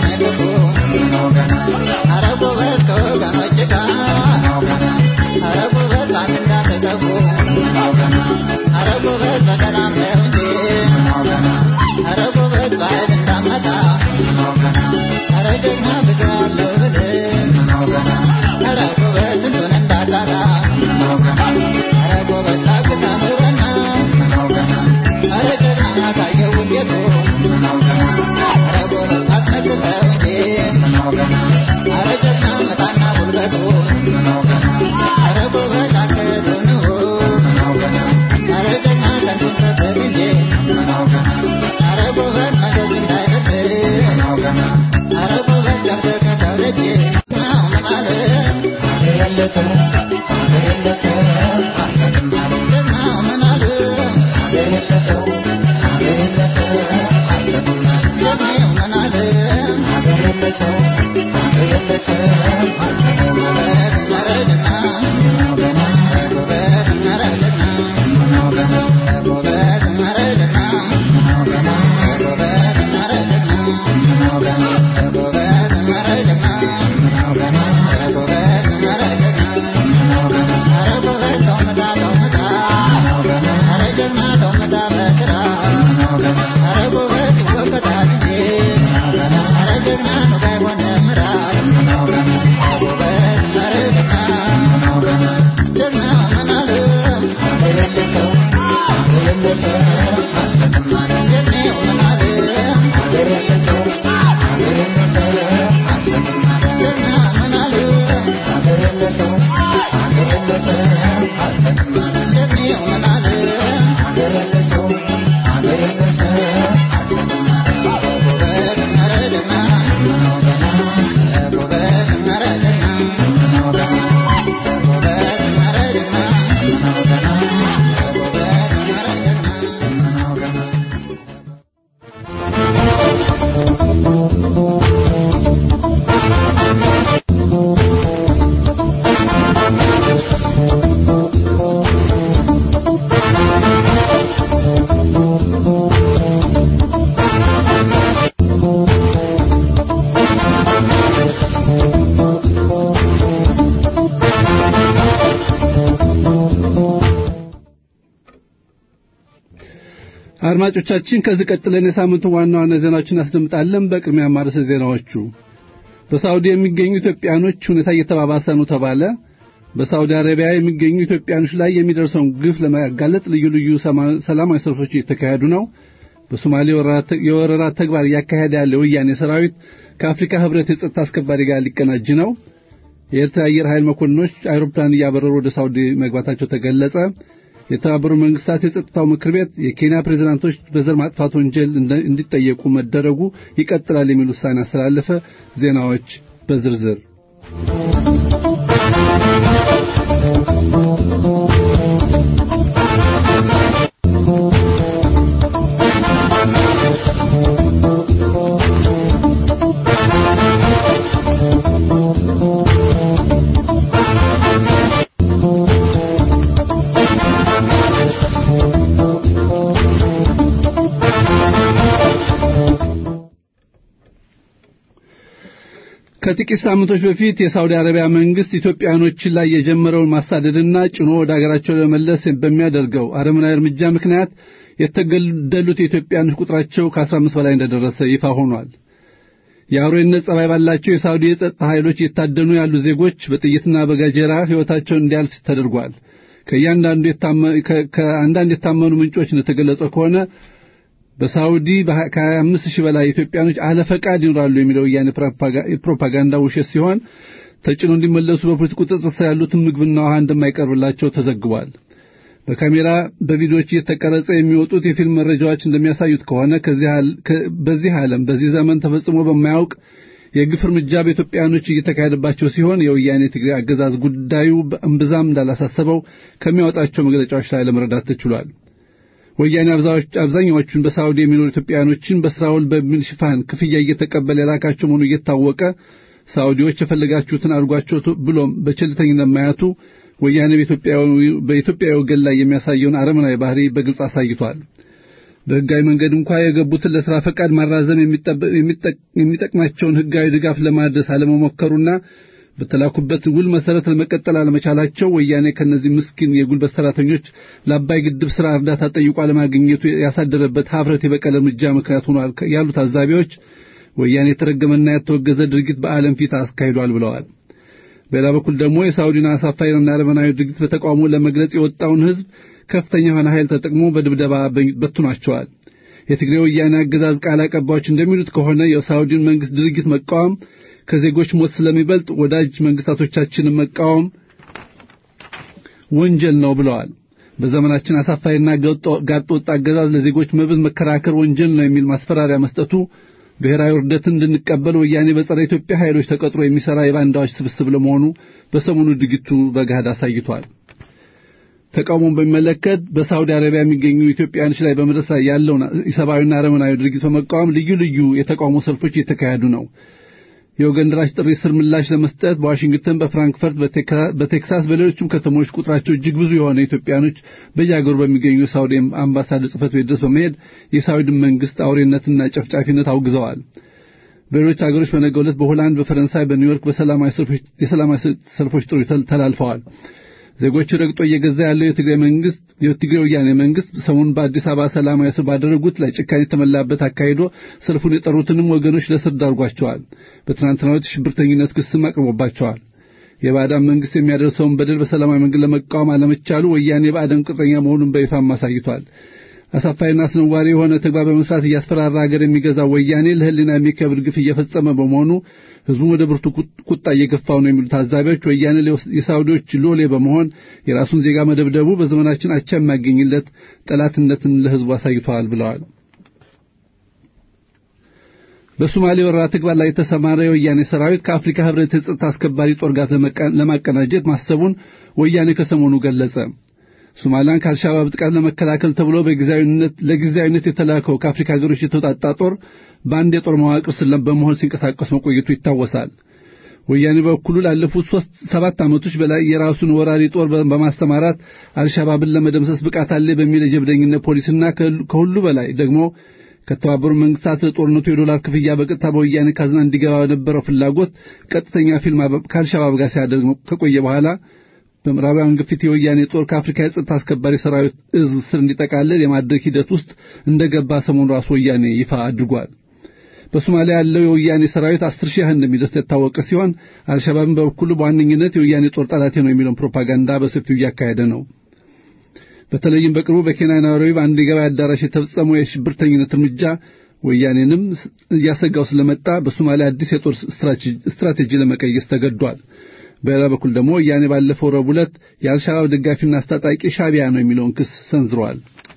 Thank you. አድማጮቻችን ከዚህ ቀጥለን የሳምንቱ ዋና ዋና ዜናዎችን እናስደምጣለን። በቅድሚያ ማርስ ዜናዎቹ በሳውዲ የሚገኙ ኢትዮጵያኖች ሁኔታ እየተባባሰ ነው ተባለ። በሳውዲ አረቢያ የሚገኙ ኢትዮጵያኖች ላይ የሚደርሰውን ግፍ ለማጋለጥ ልዩ ልዩ ሰላማዊ ሰልፎች እየተካሄዱ ነው። በሶማሌ የወረራ ተግባር እያካሄደ ያለው ወያኔ ሰራዊት ከአፍሪካ ህብረት የጸጥታ አስከባሪ ጋር ሊቀናጅ ነው። የኤርትራ አየር ኃይል መኮንኖች አይሮፕላን እያበረሩ ወደ ሳውዲ መግባታቸው ተገለጸ። የተባበሩ መንግስታት የጸጥታው ምክር ቤት የኬንያ ፕሬዝዳንቶች በዘር ማጥፋት ወንጀል እንዲጠየቁ መደረጉ ይቀጥላል የሚል ውሳኔ አስተላለፈ። ዜናዎች በዝርዝር ከጥቂት ሳምንቶች በፊት የሳውዲ አረቢያ መንግስት ኢትዮጵያኖችን ላይ የጀመረውን ማሳደድና ጭኖ ወደ አገራቸው ለመለስ በሚያደርገው አረመናዊ እርምጃ ምክንያት የተገደሉት የኢትዮጵያኖች ቁጥራቸው ከ15 በላይ እንደደረሰ ይፋ ሆኗል። የአውሬነት ጸባይ ባላቸው የሳውዲ የጸጥታ ኃይሎች የታደኑ ያሉ ዜጎች በጥይትና በጋጀራ ሕይወታቸውን እንዲያልፍ ተደርጓል። ከአንዳንድ የታመኑ ምንጮች እንደተገለጸው ከሆነ በሳውዲ ከ25 ሺህ በላይ ኢትዮጵያኖች አለ ፈቃድ ይኖራሉ የሚለው ወያኔ ፕሮፓጋንዳ ውሸት ሲሆን ተጭኖ እንዲመለሱ በፖሊስ ቁጥጥር ስር ያሉትን ምግብና ውሃ እንደማይቀርብላቸው ተዘግቧል። በካሜራ በቪዲዮዎች እየተቀረጸ የሚወጡት የፊልም መረጃዎች እንደሚያሳዩት ከሆነ በዚህ ዓለም በዚህ ዘመን ተፈጽሞ በማያውቅ የግፍ እርምጃ በኢትዮጵያኖች እየተካሄደባቸው ሲሆን የወያኔ ትግራይ አገዛዝ ጉዳዩ እምብዛም እንዳላሳሰበው ከሚያወጣቸው መግለጫዎች ላይ ለመረዳት ተችሏል። ወያኔ አብዛኛዎቹን በሳውዲ የሚኖሩ ኢትዮጵያኖችን በስራ ውል በሚል ሽፋን ክፍያ እየተቀበለ የላካቸው መሆኑ እየታወቀ ሳውዲዎች የፈለጋችሁትን አድርጓቸው ብሎም በቸልተኝነት ማያቱ ወያኔ በኢትዮጵያዊ ወገን ላይ የሚያሳየውን አረመናዊ ባህሪ በግልጽ አሳይቷል። በሕጋዊ መንገድ እንኳ የገቡትን ለሥራ ፈቃድ ማራዘም የሚጠቅማቸውን ሕጋዊ ድጋፍ ለማድረስ አለመሞከሩና በተላኩበት ውል መሰረት ለመቀጠል አለመቻላቸው ወያኔ ከነዚህ ምስኪን የጉልበት ሰራተኞች ለአባይ ግድብ ስራ እርዳታ ጠይቆ አለማግኘቱ ያሳደረበት ሀፍረት የበቀል እርምጃ ምክንያት ሆኗል ያሉ ታዛቢዎች ወያኔ የተረገመና ያተወገዘ ድርጊት በዓለም ፊት አስካሂዷል ብለዋል። በሌላ በኩል ደግሞ የሳውዲን አሳፋሪና አረመናዊ ድርጊት በተቃውሞ ለመግለጽ የወጣውን ሕዝብ ከፍተኛ የሆነ ኃይል ተጠቅሞ በድብደባ በትኗቸዋል። የትግሬ ወያኔ አገዛዝ ቃል አቀባዮች እንደሚሉት ከሆነ የሳውዲን መንግስት ድርጊት መቃወም ከዜጎች ሞት ስለሚበልጥ ወዳጅ መንግስታቶቻችንን መቃወም ወንጀል ነው ብለዋል። በዘመናችን አሳፋሪና ጋጥ ወጥ አገዛዝ ለዜጎች መብት መከራከር ወንጀል ነው የሚል ማስፈራሪያ መስጠቱ ብሔራዊ ውርደትን እንድንቀበል ወያኔ በጸረ ኢትዮጵያ ኃይሎች ተቀጥሮ የሚሰራ የባንዳዎች ስብስብ ለመሆኑ በሰሞኑ ድርጊቱ በገሃድ አሳይቷል። ተቃውሞን በሚመለከት በሳውዲ አረቢያ የሚገኙ ኢትዮጵያውያኖች ላይ በመድረስ ላይ ያለውን ኢሰብአዊና አረመናዊ ድርጊት በመቃወም ልዩ ልዩ የተቃውሞ ሰልፎች እየተካሄዱ ነው። የወገን ደራሽ ጥሪ ስር ምላሽ ለመስጠት በዋሽንግተን፣ በፍራንክፈርት፣ በቴክሳስ፣ በሌሎችም ከተሞች ቁጥራቸው እጅግ ብዙ የሆነ ኢትዮጵያኖች በየአገሩ በሚገኙ የሳውዲ አምባሳደር ጽሕፈት ቤት ድረስ በመሄድ የሳውዲን መንግስት አውሬነትና ጨፍጫፊነት አውግዘዋል። በሌሎች አገሮች በነገው ዕለት በሆላንድ፣ በፈረንሳይ፣ በኒውዮርክ የሰላማዊ ሰልፎች ጥሪ ተላልፈዋል። ዜጎች ረግጦ እየገዛ ያለው የትግራይ መንግስት የትግራይ ወያኔ መንግስት ሰሞኑን በአዲስ አበባ ሰላማዊ ሰልፍ ባደረጉት ላይ ጭካኔ የተሞላበት አካሂዶ ሰልፉን የጠሩትንም ወገኖች ለስር ዳርጓቸዋል። በትናንትናው ዕለት ሽብርተኝነት ክስም አቅርቦባቸዋል። የባዕዳን መንግስት የሚያደርሰውን በደል በሰላማዊ መንገድ ለመቃወም አለመቻሉ ወያኔ የባዕዳን ቅጥረኛ መሆኑን በይፋም አሳይቷል። አሳፋሪና አስነዋሪ የሆነ ተግባር በመስራት እያስፈራራ ሀገር የሚገዛው ወያኔ ለሕሊና የሚከብድ ግፍ እየፈጸመ በመሆኑ ህዝቡ ወደ ብርቱ ቁጣ እየገፋው ነው የሚሉ ታዛቢዎች ወያኔ የሳውዲዎች ሎሌ በመሆን የራሱን ዜጋ መደብደቡ በዘመናችን አቻ የማገኝለት ጠላትነትን ለህዝቡ አሳይተዋል ብለዋል። በሶማሌ ወረራ ተግባር ላይ የተሰማራ የወያኔ ሰራዊት ከአፍሪካ ህብረት የጸጥታ አስከባሪ ጦር ጋር ለማቀናጀት ማሰቡን ወያኔ ከሰሞኑ ገለጸ። ሶማሊያን ከአልሻባብ ጥቃት ለመከላከል ተብሎ በጊዜያዊነት ለጊዜያዊነት የተላከው ከአፍሪካ ሀገሮች የተውጣጣ ጦር በአንድ የጦር መዋቅር ስር በመሆን ሲንቀሳቀስ መቆየቱ ይታወሳል። ወያኔ በኩሉ ላለፉት ሶስት ሰባት ዓመቶች በላይ የራሱን ወራሪ ጦር በማስተማራት አልሻባብን ለመደምሰስ ብቃት አለ በሚል የጀብደኝነት ፖሊስና ከሁሉ በላይ ደግሞ ከተባበሩ መንግስታት ለጦርነቱ የዶላር ክፍያ በቀጥታ በወያኔ ካዝና እንዲገባ በነበረው ፍላጎት ቀጥተኛ ፊልም ከአልሻባብ ጋር ሲያደርግ ከቆየ በኋላ በምዕራባውያን ግፊት የወያኔ ጦር ከአፍሪካ የጸጥታ አስከባሪ ሰራዊት እዝ ስር እንዲጠቃለል የማድረግ ሂደት ውስጥ እንደገባ ሰሞኑ ራሱ ወያኔ ይፋ አድርጓል። በሶማሊያ ያለው የወያኔ ሰራዊት አስር ሺህ ያህል እንደሚደርስ የታወቀ ሲሆን አልሸባብን በበኩሉ በዋነኝነት የወያኔ ጦር ጠላቴ ነው የሚለውን ፕሮፓጋንዳ በሰፊው እያካሄደ ነው። በተለይም በቅርቡ በኬንያ ናይሮቢ በአንድ የገበያ አዳራሽ የተፈጸመው የሽብርተኝነት እርምጃ ወያኔንም እያሰጋው ስለመጣ በሶማሊያ አዲስ የጦር ስትራቴጂ ለመቀየስ ተገዷል። በሌላ በኩል ደግሞ ወያኔ ባለፈው ረቡዕ ዕለት የአልሻባብ ደጋፊና አስታጣቂ ሻቢያ ነው የሚለውን ክስ ሰንዝረዋል።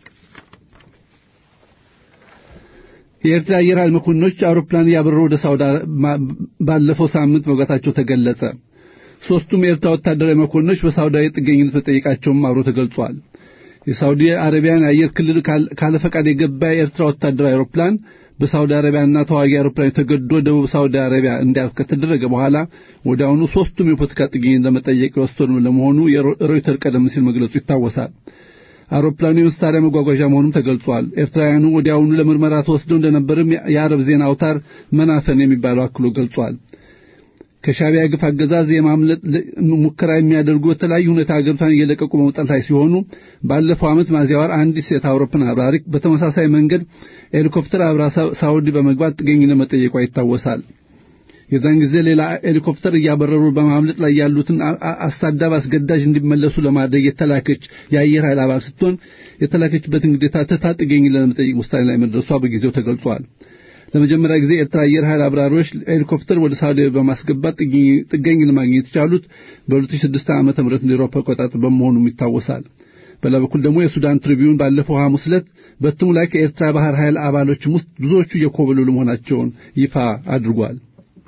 የኤርትራ አየር ኃይል መኮንኖች አውሮፕላን እያበረሩ ወደ ሳውዲ ባለፈው ሳምንት መግባታቸው ተገለጸ። ሦስቱም የኤርትራ ወታደራዊ መኮንኖች በሳውዲያዊ ጥገኝነት መጠየቃቸውም አብሮ ተገልጿል። የሳውዲ አረቢያን የአየር ክልል ካለ ፈቃድ የገባ የኤርትራ ወታደራዊ አውሮፕላን በሳውዲ አረቢያና ተዋጊ አውሮፕላን ተገዶ ደቡብ ሳውዲ አረቢያ እንዲያርፍ ከተደረገ በኋላ ወዲያውኑ ሦስቱም የፖለቲካ ጥገኝነት ለመጠየቅ የወሰኑ ለመሆኑ ሮይተር ቀደም ሲል መግለጹ ይታወሳል። አውሮፕላኑ የመሳሪያ መጓጓዣ መሆኑም ተገልጿል። ኤርትራውያኑ ወዲያውኑ ለምርመራ ተወስደው እንደነበርም የአረብ ዜና አውታር መናፈን የሚባለው አክሎ ገልጿል። ከሻቢያ ግፍ አገዛዝ የማምለጥ ሙከራ የሚያደርጉ በተለያዩ ሁኔታ አገሪቷን እየለቀቁ በመውጣት ላይ ሲሆኑ ባለፈው ዓመት ሚያዝያ ወር አንዲት ሴት አውሮፕላን አብራሪ በተመሳሳይ መንገድ ሄሊኮፕተር አብራ ሳውዲ በመግባት ጥገኝነት መጠየቋ ይታወሳል። የዛን ጊዜ ሌላ ሄሊኮፕተር እያበረሩ በማምለጥ ላይ ያሉትን አሳዳብ አስገዳጅ እንዲመለሱ ለማድረግ የተላከች የአየር ኃይል አባል ስትሆን የተላከችበትን ግዴታ ትታ ጥገኝነት ለመጠየቅ ውሳኔ ላይ መድረሷ በጊዜው ተገልጿል። ለመጀመሪያ ጊዜ ኤርትራ አየር ኃይል አብራሪዎች ሄሊኮፕተር ወደ ሳውዲ በማስገባት ጥገኝነት ማግኘት የቻሉት በ2006 ዓ.ም እንደ አውሮፓ አቆጣጠር በመሆኑም ይታወሳል። በሌላ በኩል ደግሞ የሱዳን ትሪቢዩን ባለፈው ሐሙስ ዕለት በትሙ ላይ ከኤርትራ ባህር ኃይል አባሎችም ውስጥ ብዙዎቹ እየኮበለሉ መሆናቸውን ይፋ አድርጓል።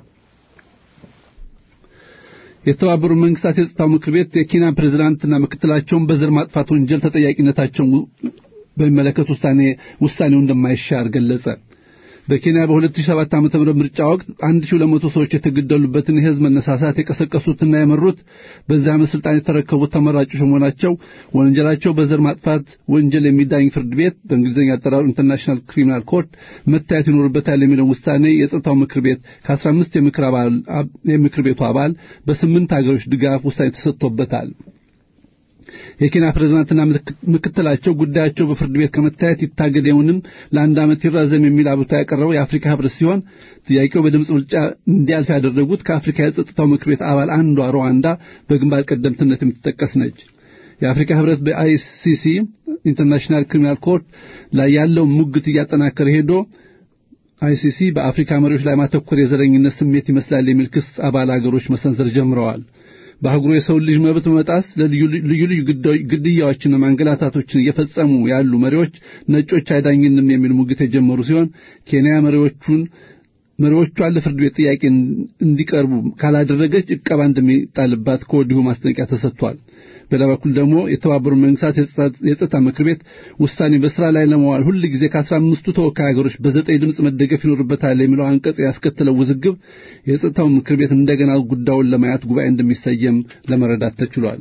የተባበሩት መንግስታት የጸጥታው ምክር ቤት የኬንያ ፕሬዝዳንትና ምክትላቸውን በዘር ማጥፋት ወንጀል ተጠያቂነታቸውን በሚመለከት ውሳኔ ውሳኔው እንደማይሻር ገለጸ። በኬንያ በ2007 ዓ.ም ምርጫ ወቅት 1200 ሰዎች የተገደሉበትን የህዝብ መነሳሳት የቀሰቀሱትና የመሩት በዚያ ዓመት ስልጣን የተረከቡት ተመራጮች መሆናቸው ወንጀላቸው በዘር ማጥፋት ወንጀል የሚዳኝ ፍርድ ቤት በእንግሊዝኛ አጠራሩ ኢንተርናሽናል ክሪሚናል ኮርት መታየት ይኖርበታል የሚለውን ውሳኔ የጸጥታው ምክር ቤት ከ15 የምክር ቤቱ አባል በስምንት ሀገሮች ድጋፍ ውሳኔ ተሰጥቶበታል። የኬንያ ፕሬዝዳንትና ምክትላቸው ጉዳያቸው በፍርድ ቤት ከመታየት ይታገደውንም ለአንድ ዓመት ይራዘም የሚል አቤቱታ ያቀረበው የአፍሪካ ህብረት ሲሆን ጥያቄው በድምፅ ብልጫ እንዲያልፍ ያደረጉት ከአፍሪካ የጸጥታው ምክር ቤት አባል አንዷ ሩዋንዳ በግንባር ቀደምትነት የምትጠቀስ ነች። የአፍሪካ ህብረት በአይሲሲ ኢንተርናሽናል ክሪሚናል ኮርት ላይ ያለውን ሙግት እያጠናከረ ሄዶ አይሲሲ በአፍሪካ መሪዎች ላይ ማተኮር የዘረኝነት ስሜት ይመስላል የሚል ክስ አባል አገሮች መሰንዘር ጀምረዋል። በአህጉሩ የሰው ልጅ መብት መጣስ ለልዩ ልዩ ግድያዎችና ማንገላታቶችን እየፈጸሙ ያሉ መሪዎች ነጮች አይዳኝንም የሚል ሙግት የጀመሩ ሲሆን ኬንያ መሪዎቹን መሪዎቿን ለፍርድ ቤት ጥያቄ እንዲቀርቡ ካላደረገች ዕቀባ እንደሚጣልባት ከወዲሁ ማስጠንቀቂያ ተሰጥቷል። በሌላ በኩል ደግሞ የተባበሩት መንግስታት የጸጥታ ምክር ቤት ውሳኔ በስራ ላይ ለመዋል ሁል ጊዜ ከአስራ አምስቱ ተወካይ ሀገሮች በዘጠኝ ድምፅ መደገፍ ይኖርበታል የሚለው አንቀጽ ያስከተለው ውዝግብ የጸጥታው ምክር ቤት እንደገና ጉዳዩን ለማየት ጉባኤ እንደሚሰየም ለመረዳት ተችሏል።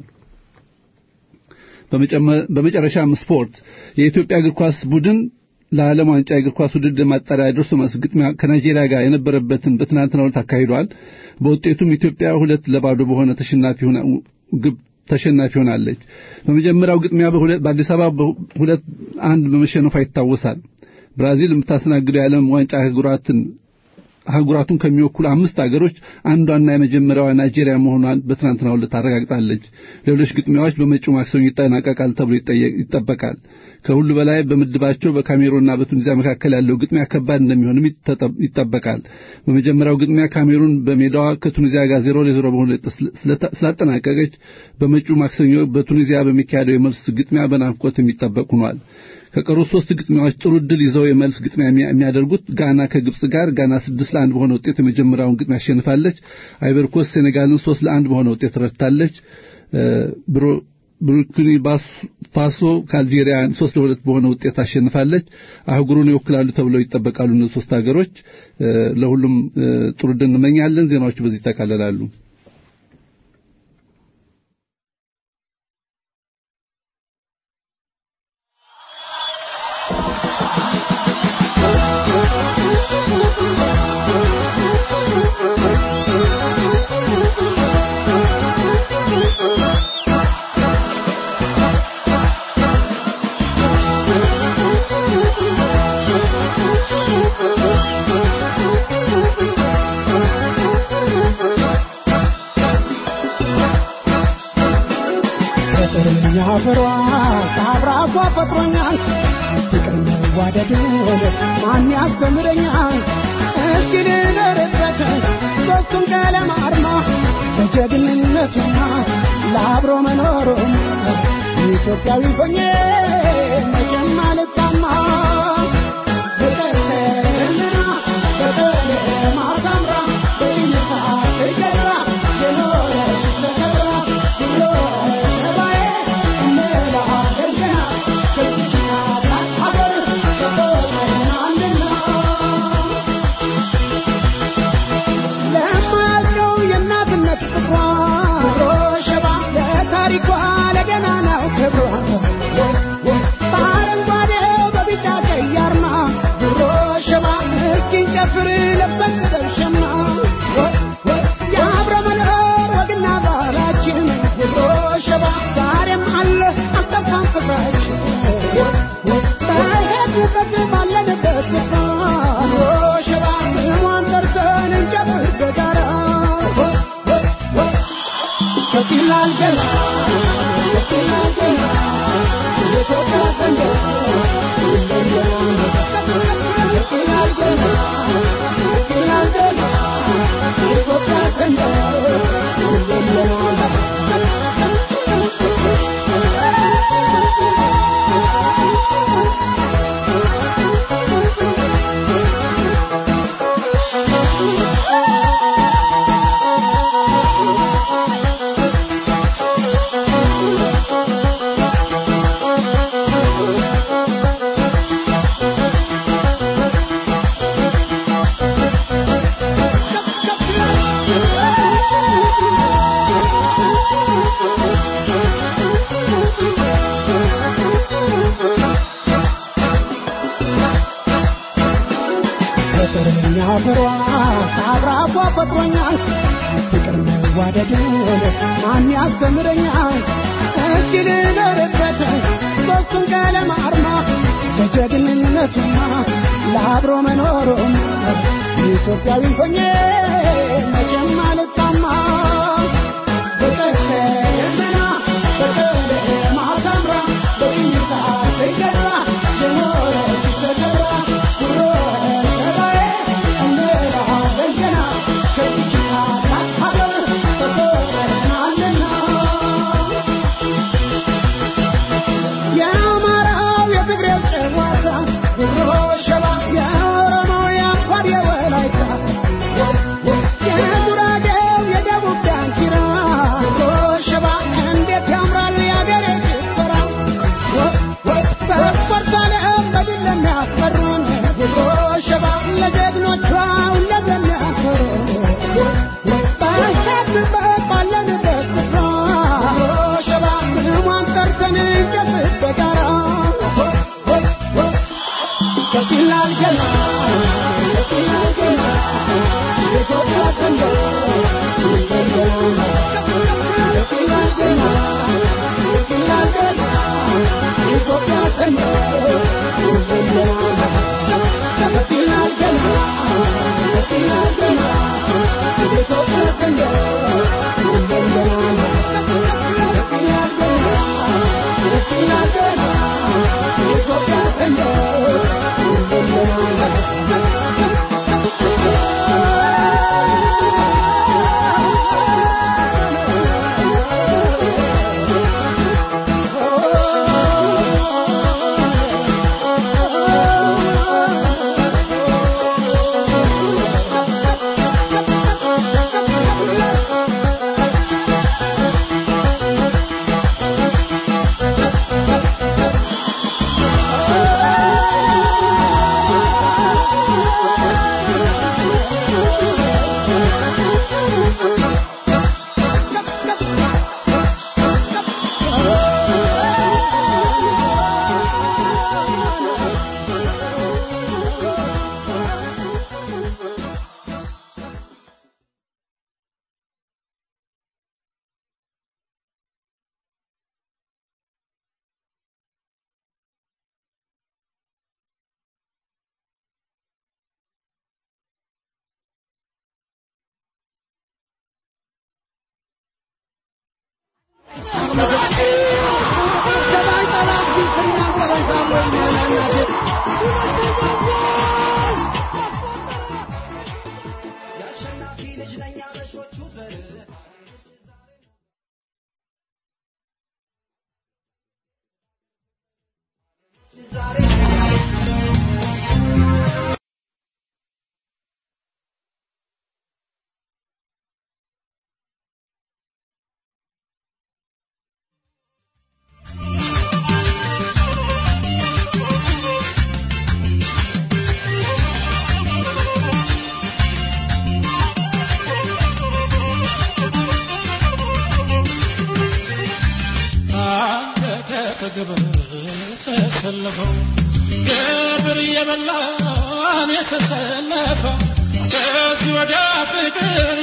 በመጨረሻም ስፖርት የኢትዮጵያ እግር ኳስ ቡድን ለዓለም ዋንጫ የእግር ኳስ ውድድር ማጣሪያ ደርሶ መልስ ግጥሚያ ከናይጄሪያ ጋር የነበረበትን በትናንትናው ዕለት አካሂዷል። በውጤቱም ኢትዮጵያ ሁለት ለባዶ በሆነ ተሸናፊ ሆና ግብ ተሸናፊ ሆናለች። በመጀመሪያው ግጥሚያ በአዲስ አበባ ሁለት አንድ በመሸነፏ ይታወሳል። ብራዚል የምታስተናግደው የዓለም ዋንጫ አህጉራትን አህጉራቱን ከሚወክሉ አምስት አገሮች አንዷና የመጀመሪያዋ ናይጄሪያ መሆኗን በትናንትናው ዕለት አረጋግጣለች። ሌሎች ግጥሚያዎች በመጪው ማክሰኞ ይጠናቀቃል ተብሎ ይጠበቃል። ከሁሉ በላይ በምድባቸው በካሜሩንና በቱኒዚያ መካከል ያለው ግጥሚያ ከባድ እንደሚሆንም ይጠበቃል። በመጀመሪያው ግጥሚያ ካሜሩን በሜዳዋ ከቱኒዚያ ጋር ዜሮ ለዜሮ በሆነ ስላጠናቀቀች በመጪው ማክሰኞ በቱኒዚያ በሚካሄደው የመልስ ግጥሚያ በናፍቆት የሚጠበቅ ሆኗል። ከቀሩት ሶስት ግጥሚያዎች ጥሩ ድል ይዘው የመልስ ግጥሚያ የሚያደርጉት ጋና ከግብጽ ጋር ጋና ስድስት ለአንድ በሆነ ውጤት የመጀመሪያውን ግጥሚያ አሸንፋለች። አይቨርኮስ ሴኔጋልን ሶስት ለአንድ በሆነ ውጤት ረድታለች። ቡርኪና ፋሶ ከአልጄሪያ ሶስት ለሁለት በሆነ ውጤት አሸንፋለች። አህጉሩን ይወክላሉ ተብለው ይጠበቃሉ እነዚህ ሶስት ሀገሮች። ለሁሉም ጥሩ ድል እንመኛለን። ዜናዎቹ በዚህ ይጠቃለላሉ። አብራኳ ፈጥሮኛል ፍቅር መዋደድ ማን ያስተምረኛል እስኪ ልደርበት ሦስቱን ቀለም አርማ በጀግንነቱና ለአብሮ መኖሩም ኢትዮጵያዊ ሆኜ መቼም አልጣማ በቀስተና በቀለም አሳምራ በይነሳ ትገራ የኖረች ተከብራ ብሎ ሰባዬ እንላለን ገና ከዚች ናት ሀገር ተቆጥረናልና ለማያልቀው የእናትነት ፍቅሯ ሮ ሸባ ለታሪኳ ለገና ነው ክብሯ በአረንጓዴው በቢጫ ቀይ አርማ ድሮ ሸባ እስኪን ጨፍር ለብሰን ሸማ የአብረ መኖር ወግና ባህላችን ድሮ ሸባ ዛሬም አለ አልጠፋም ፍቅራችን በሄድንበት ባለንበት ስፍራ ድሮ ሸባ ስሟን ጠርተን እንጨፍር በጋራ ከፊላል ገና ከፊላል ገና የኢትዮጵያ ሰንደቅ ከፊላል ገና ከፊላል ገና የኢትዮጵያ ፍቅረኛ ፍሯ አብራኳ ፈጥሮኛል ፍቅር መዋደድ ማን ያስተምረኛል እስኪ ልደርበት ሦስቱን ቀለም አርማ በጀግንነቱማ ለአብሮ መኖሩም ኢትዮጵያዊ ሆኜ መቼም አልጣማ በቀስተ ደመና በቀለም አሳምራ በቅኝታ ትገዛ የኖረች ተከብራ ጉሮ ሰባዬ እንላለን ገና ከዚች ታላቅ ሀገር ተቆጥረናልና የአማራው የትግሬው ጨዋታ ጉሮ ሸባ የኦሮሞው የአፋር የወላይታ ተሰለፈው ገብር የበላን የተሰለፈው ከዚህ ወዲያ ፍቅር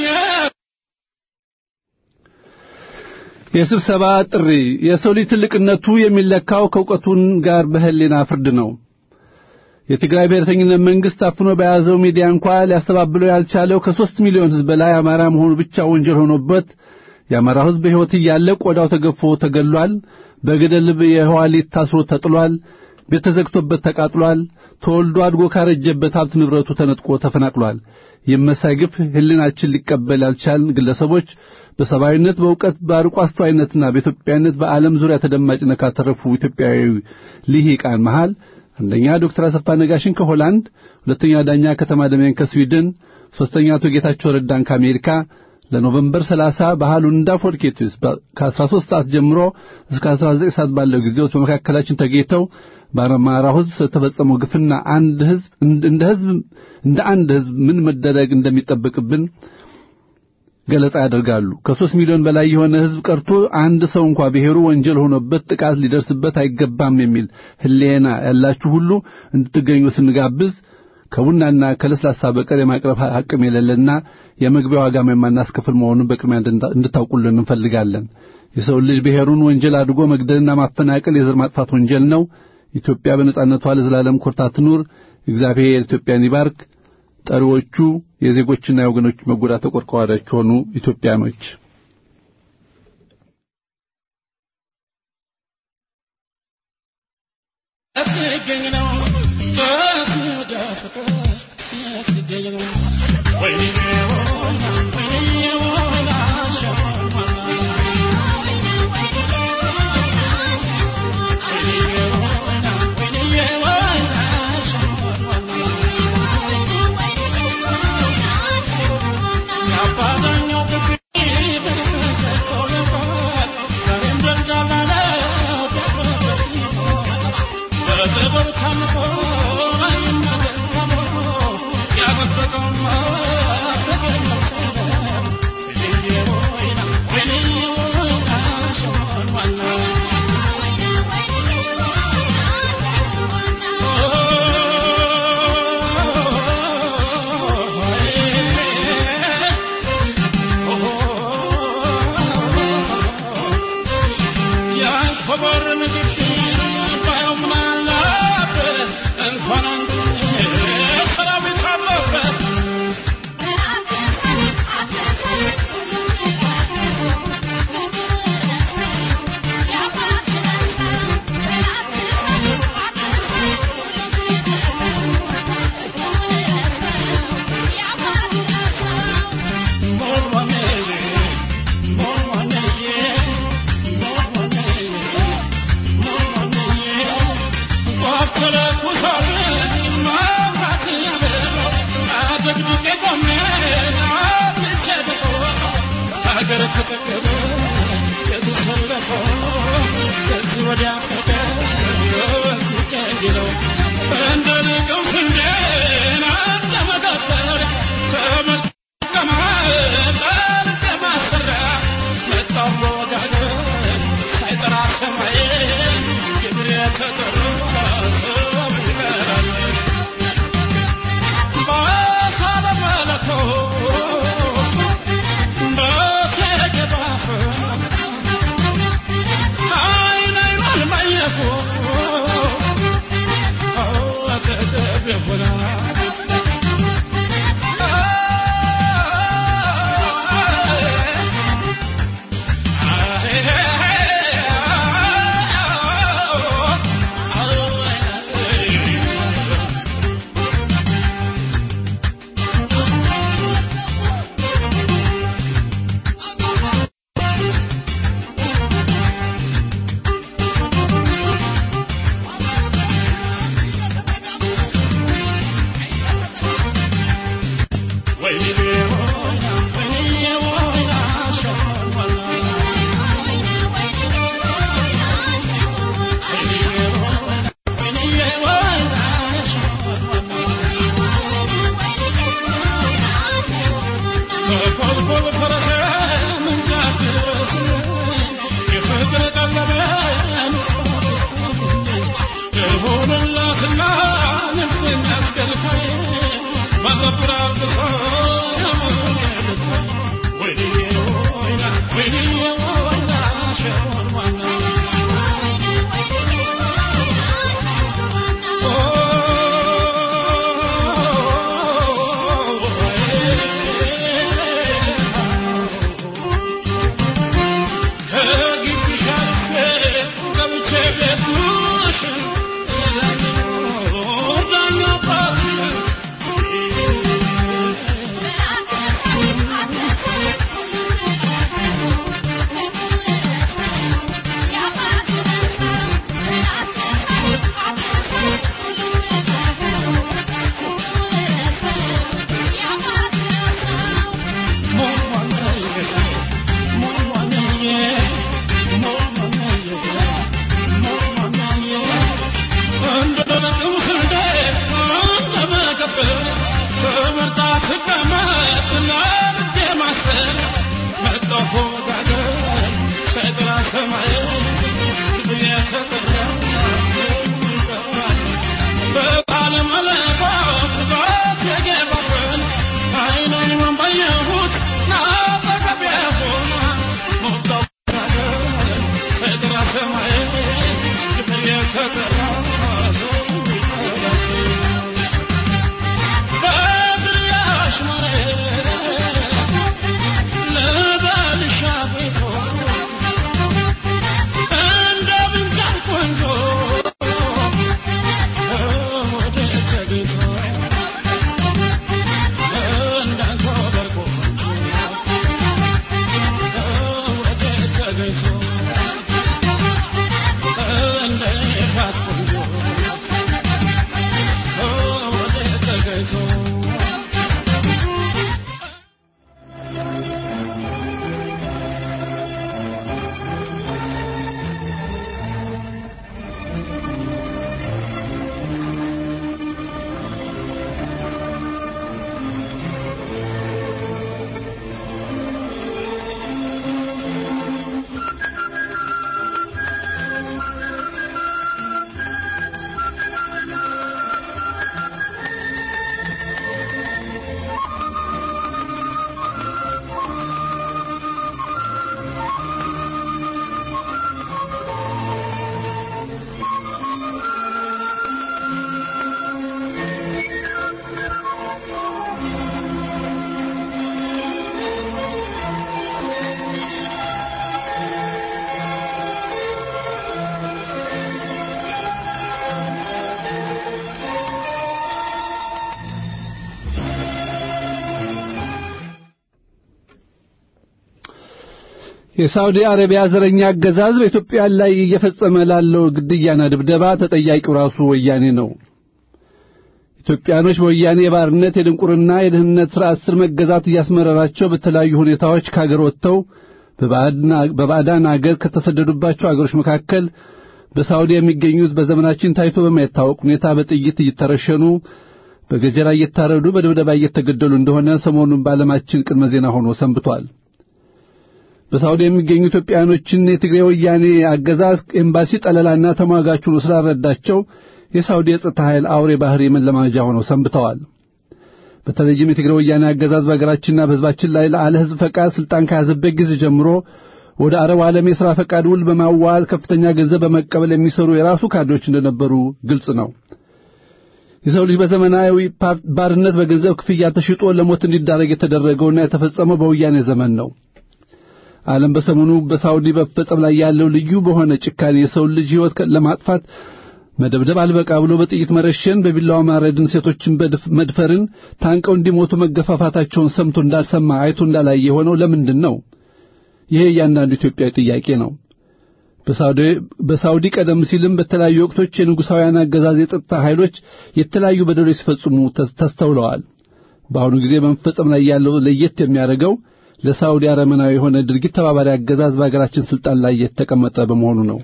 የስብሰባ ጥሪ የሰው ልጅ ትልቅነቱ የሚለካው ከእውቀቱን ጋር በህሊና ፍርድ ነው። የትግራይ ብሔረተኝነት መንግስት አፍኖ በያዘው ሚዲያ እንኳ ሊያስተባብለው ያልቻለው ከሦስት ሚሊዮን ሕዝብ በላይ አማራ መሆኑ ብቻ ወንጀል ሆኖበት የአማራው ሕዝብ በሕይወት እያለ ቆዳው ተገፎ ተገሏል። በገደል የህዋሊት ታስሮ ተጥሏል። ቤት ተዘግቶበት ተቃጥሏል። ተወልዶ አድጎ ካረጀበት ሀብት ንብረቱ ተነጥቆ ተፈናቅሏል። የመሳይ ግፍ ህሊናችን ሊቀበል ያልቻልን ግለሰቦች በሰብአዊነት፣ በእውቀት፣ በአርቆ አስተዋይነትና በኢትዮጵያዊነት በዓለም ዙሪያ ተደማጭነት ካተረፉ ኢትዮጵያዊ ልሂቃን መሃል አንደኛ ዶክተር አሰፋ ነጋሽን ከሆላንድ፣ ሁለተኛ ዳኛ ከተማ ደሜን ከስዊድን፣ ሦስተኛ አቶ ጌታቸው ረዳን ከአሜሪካ ለኖቨምበር 30 በሃሉንዳ ፎልኬትስ ከ13 ሰዓት ጀምሮ እስከ 19 ሰዓት ባለው ጊዜ ውስጥ በመካከላችን ተገኝተው በአማራው ሕዝብ ስለተፈጸመው ግፍና አንድ ሕዝብ እንደ ሕዝብ እንደ አንድ ሕዝብ ምን መደረግ እንደሚጠበቅብን ገለጻ ያደርጋሉ። ከሦስት ሚሊዮን በላይ የሆነ ሕዝብ ቀርቶ አንድ ሰው እንኳ ብሔሩ ወንጀል ሆኖበት ጥቃት ሊደርስበት አይገባም የሚል ሕሊና ያላችሁ ሁሉ እንድትገኙ ስንጋብዝ ከቡናና ከለስላሳ በቀር የማቅረብ አቅም የሌለና የመግቢያ ዋጋም የማናስከፍል መሆኑን በቅድሚያ እንድታውቁልን እንፈልጋለን። የሰው ልጅ ብሔሩን ወንጀል አድርጎ መግደልና ማፈናቀል የዘር ማጥፋት ወንጀል ነው። ኢትዮጵያ በነጻነቷ ለዘላለም ኮርታ ትኑር። እግዚአብሔር ኢትዮጵያን ይባርክ። ጠሪዎቹ የዜጎችና የወገኖች መጎዳት ተቆርቋሪዎች የሆኑ ኢትዮጵያኖች ያስገኝ ነው በስደ ፍቅር ያስገኝ ነው ወይኔ ወይኔ ወይኔ ወይኔ አሸማማ Bye. የሳውዲ አረቢያ ዘረኛ አገዛዝ በኢትዮጵያ ላይ እየፈጸመ ላለው ግድያና ድብደባ ተጠያቂው ራሱ ወያኔ ነው። ኢትዮጵያኖች በወያኔ የባርነት የድንቁርና የድህነት ሥርዓት ስር መገዛት እያስመረራቸው በተለያዩ ሁኔታዎች ከአገር ወጥተው በባዕዳን አገር ከተሰደዱባቸው አገሮች መካከል በሳውዲ የሚገኙት በዘመናችን ታይቶ በማይታወቅ ሁኔታ በጥይት እየተረሸኑ በገጀራ እየታረዱ በድብደባ እየተገደሉ እንደሆነ ሰሞኑን በዓለማችን ቅድመ ዜና ሆኖ ሰንብቷል። በሳውዲ የሚገኙ ኢትዮጵያኖችን የትግሬ ወያኔ አገዛዝ ኤምባሲ ጠለላና ተሟጋች ሆኖ ስላልረዳቸው የሳውዲ የጸጥታ ኃይል አውሬ ባህሪ መለማመጃ ሆነው ሰንብተዋል። በተለይም የትግሬ ወያኔ አገዛዝ በሀገራችንና በሕዝባችን ላይ ለአለ ሕዝብ ፈቃድ ስልጣን ከያዘበት ጊዜ ጀምሮ ወደ አረብ ዓለም የሥራ ፈቃድ ውል በማዋል ከፍተኛ ገንዘብ በመቀበል የሚሰሩ የራሱ ካድሬዎች እንደነበሩ ግልጽ ነው። የሰው ልጅ በዘመናዊ ባርነት በገንዘብ ክፍያ ተሽጦ ለሞት እንዲዳረግ የተደረገውና የተፈጸመው በወያኔ ዘመን ነው። ዓለም በሰሞኑ በሳውዲ በፈጸም ላይ ያለው ልዩ በሆነ ጭካኔ የሰው ልጅ ሕይወት ለማጥፋት መደብደብ አልበቃ ብሎ በጥይት መረሸን፣ በቢላዋ ማረድን፣ ሴቶችን መድፈርን፣ ታንቀው እንዲሞቱ መገፋፋታቸውን ሰምቶ እንዳልሰማ አይቶ እንዳላየ የሆነው ለምንድን ነው? ይሄ እያንዳንዱ ኢትዮጵያዊ ጥያቄ ነው። በሳውዲ ቀደም ሲልም በተለያዩ ወቅቶች የንጉሣውያን አገዛዝ የጸጥታ ኃይሎች የተለያዩ በደሎች ሲፈጽሙ ተስተውለዋል። በአሁኑ ጊዜ በመፈጸም ላይ ያለው ለየት የሚያደርገው ለሳውዲ አረመናዊ የሆነ ድርጊት ተባባሪ አገዛዝ በአገራችን ስልጣን ላይ የተቀመጠ በመሆኑ ነው።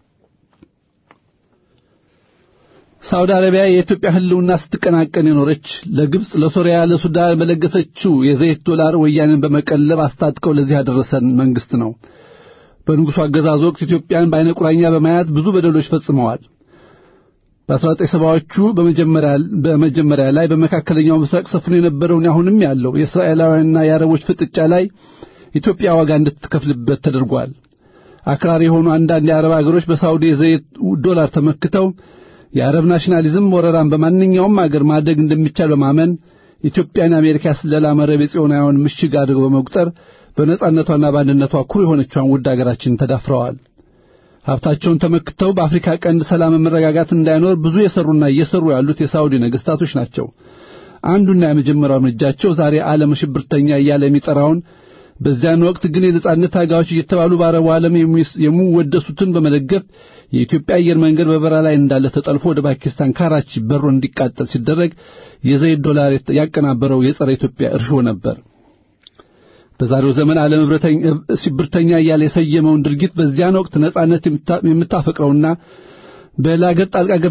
ሳውዲ አረቢያ የኢትዮጵያ ሕልውና ስትቀናቀን የኖረች ለግብጽ፣ ለሶሪያ፣ ለሱዳን በለገሰችው የዘይት ዶላር ወያኔን በመቀለብ አስታጥቀው ለዚህ ያደረሰን መንግስት ነው። በንጉሡ አገዛዝ ወቅት ኢትዮጵያን በዓይነ ቁራኛ በማየት ብዙ በደሎች ፈጽመዋል። በአስራ ሰባዎቹ በመጀመሪያ ላይ በመካከለኛው ምስራቅ ሰፍኖ የነበረውን አሁንም ያለው የእስራኤላውያንና የአረቦች ፍጥጫ ላይ ኢትዮጵያ ዋጋ እንድትከፍልበት ተደርጓል። አክራሪ የሆኑ አንዳንድ የአረብ አገሮች በሳውዲ የዘይት ዶላር ተመክተው የአረብ ናሽናሊዝም ወረራን በማንኛውም አገር ማድረግ እንደሚቻል በማመን ኢትዮጵያን የአሜሪካ ያስለላ መረብ የጽዮናውያን ምሽግ አድርገው በመቁጠር በነጻነቷና በአንድነቷ ኩሩ የሆነችዋን ውድ አገራችንን ተዳፍረዋል። ሀብታቸውን ተመክተው በአፍሪካ ቀንድ ሰላም መረጋጋት እንዳይኖር ብዙ የሰሩና እየሰሩ ያሉት የሳውዲ ነገስታቶች ናቸው። አንዱና የመጀመሪያው እርምጃቸው ዛሬ ዓለም ሽብርተኛ እያለ የሚጠራውን በዚያን ወቅት ግን የነጻነት ታጋዮች እየተባሉ በአረቡ ዓለም የሚወደሱትን በመደገፍ የኢትዮጵያ አየር መንገድ በበረራ ላይ እንዳለ ተጠልፎ ወደ ፓኪስታን ካራቺ በሮ እንዲቃጠል ሲደረግ የዘይት ዶላር ያቀናበረው የጸረ ኢትዮጵያ እርሾ ነበር። በዛሬው ዘመን ዓለም ሽብርተኛ እያለ የሰየመውን ድርጊት በዚያን ወቅት ነጻነት የምታፈቅረውና በላገር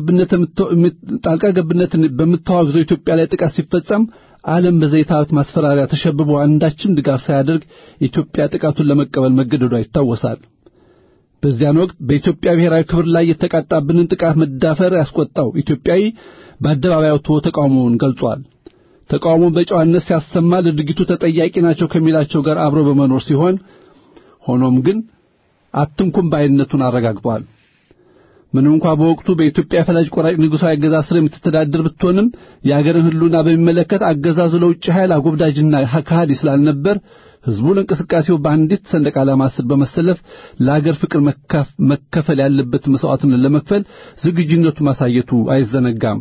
ጣልቃ ገብነትን በምታዋግዘው ኢትዮጵያ ላይ ጥቃት ሲፈጸም ዓለም በዘይት ሀብት ማስፈራሪያ ተሸብቦ አንዳችም ድጋፍ ሳያደርግ ኢትዮጵያ ጥቃቱን ለመቀበል መገደዷ ይታወሳል። በዚያን ወቅት በኢትዮጵያ ብሔራዊ ክብር ላይ የተቃጣብንን ጥቃት መዳፈር ያስቆጣው ኢትዮጵያዊ በአደባባይ ወጥቶ ተቃውሞውን ገልጿል። ተቃውሞውን በጨዋነት ሲያሰማ ለድርጊቱ ተጠያቂ ናቸው ከሚላቸው ጋር አብሮ በመኖር ሲሆን ሆኖም ግን አትንኩም ባይነቱን አረጋግጧል። ምንም እንኳ በወቅቱ በኢትዮጵያ ፈላጭ ቆራጭ ንጉሣዊ አገዛዝ ስር የምትተዳደር ብትሆንም የአገርን ሕልውና በሚመለከት አገዛዙ ለውጭ ኃይል አጎብዳጅና ከሃዲ ስላልነበር ሕዝቡ ለእንቅስቃሴው በአንዲት ሰንደቅ ዓላማ ስር በመሰለፍ ለአገር ፍቅር መከፈል ያለበት መሥዋዕትነት ለመክፈል ዝግጁነቱ ማሳየቱ አይዘነጋም።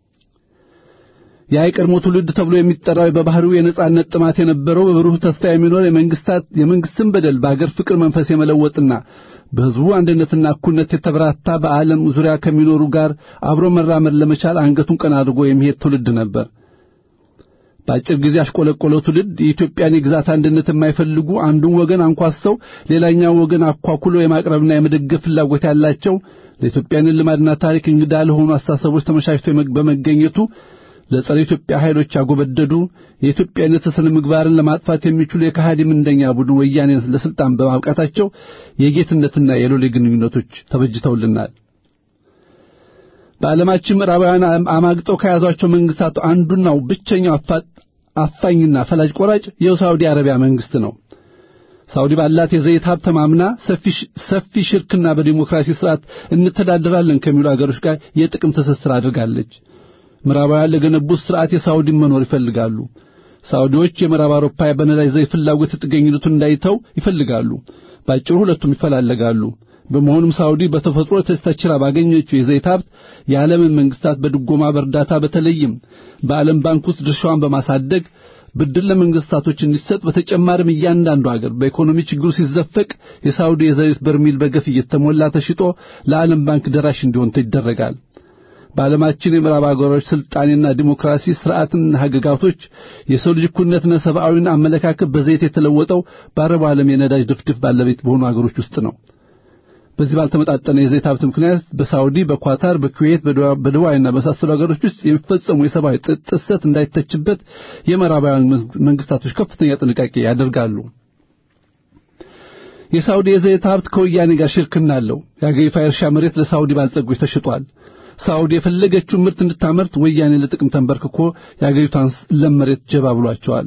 ያ የቀድሞ ትውልድ ተብሎ የሚጠራው በባህሪው የነጻነት ጥማት የነበረው በብሩህ ተስፋ የሚኖር የመንግስታት የመንግስትን በደል በአገር ፍቅር መንፈስ የመለወጥና በሕዝቡ አንድነትና እኩልነት የተበራታ በዓለም ዙሪያ ከሚኖሩ ጋር አብሮ መራመድ ለመቻል አንገቱን ቀና አድርጎ የሚሄድ ትውልድ ነበር። በአጭር ጊዜ ያሽቆለቆለው ትውልድ የኢትዮጵያን የግዛት አንድነት የማይፈልጉ አንዱን ወገን አንኳሰው ሌላኛው ወገን አኳኩሎ የማቅረብና የመደገፍ ፍላጎት ያላቸው ለኢትዮጵያን ልማድና ታሪክ እንግዳ ለሆኑ አስተሳሰቦች ተመቻችቶ በመገኘቱ ለጸረ ኢትዮጵያ ኃይሎች ያጎበደዱ የኢትዮጵያዊነት ስነ ምግባርን ለማጥፋት የሚችሉ የከሃዲ ምንደኛ ቡድን ወያኔን ለስልጣን በማብቃታቸው የጌትነትና የሎሌ ግንኙነቶች ተበጅተውልናል። በዓለማችን ምዕራባውያን አማግጠው ከያዟቸው መንግስታት አንዱናው ብቸኛው አፋኝና ፈላጭ ቆራጭ የሳውዲ አረቢያ መንግስት ነው። ሳውዲ ባላት የዘይት ሀብት ተማምና ሰፊ ሽርክና በዲሞክራሲ ስርዓት እንተዳደራለን ከሚሉ አገሮች ጋር የጥቅም ትስስር አድርጋለች። ምዕራባውያን ለገነቡት ስርዓት የሳውዲን መኖር ይፈልጋሉ። ሳውዲዎች የምዕራብ አውሮፓ በነዳጅ ዘይት ፍላጎት ጥገኝነቱን እንዳይተው ይፈልጋሉ። ባጭሩ ሁለቱም ይፈላለጋሉ። በመሆኑም ሳውዲ በተፈጥሮ ተችራ ባገኘችው የዘይት ሀብት የዓለምን መንግስታት በድጎማ በእርዳታ በተለይም በዓለም ባንክ ውስጥ ድርሻዋን በማሳደግ ብድር ለመንግስታቶች እንዲሰጥ በተጨማሪም እያንዳንዱ ሀገር በኢኮኖሚ ችግሩ ሲዘፈቅ የሳውዲ የዘይት በርሚል በገፍ እየተሞላ ተሽጦ ለዓለም ባንክ ደራሽ እንዲሆን ይደረጋል። በዓለማችን የምዕራብ አገሮች ስልጣኔና ዲሞክራሲ ስርዓትና ህግጋቶች የሰው ልጅ እኩልነትና ሰብአዊና አመለካከት በዘይት የተለወጠው በአረቡ ዓለም የነዳጅ ድፍድፍ ባለቤት በሆኑ አገሮች ውስጥ ነው። በዚህ ባልተመጣጠነ የዘይት ሀብት ምክንያት በሳውዲ፣ በኳታር፣ በኩዌት፣ በዱባይና በመሳሰሉ ሀገሮች ውስጥ የሚፈጸሙ የሰብአዊ ጥሰት እንዳይተችበት የምዕራባውያን መንግስታቶች ከፍተኛ ጥንቃቄ ያደርጋሉ። የሳውዲ የዘይት ሀብት ከወያኔ ጋር ሽርክና አለው። የአገሪቷ የእርሻ መሬት ለሳውዲ ባለጸጎች ተሽጧል። ሳውዲ የፈለገችውን ምርት እንድታመርት ወያኔ ለጥቅም ተንበርክኮ የአገሪቷን ለም መሬት ጀባ ብሏቸዋል።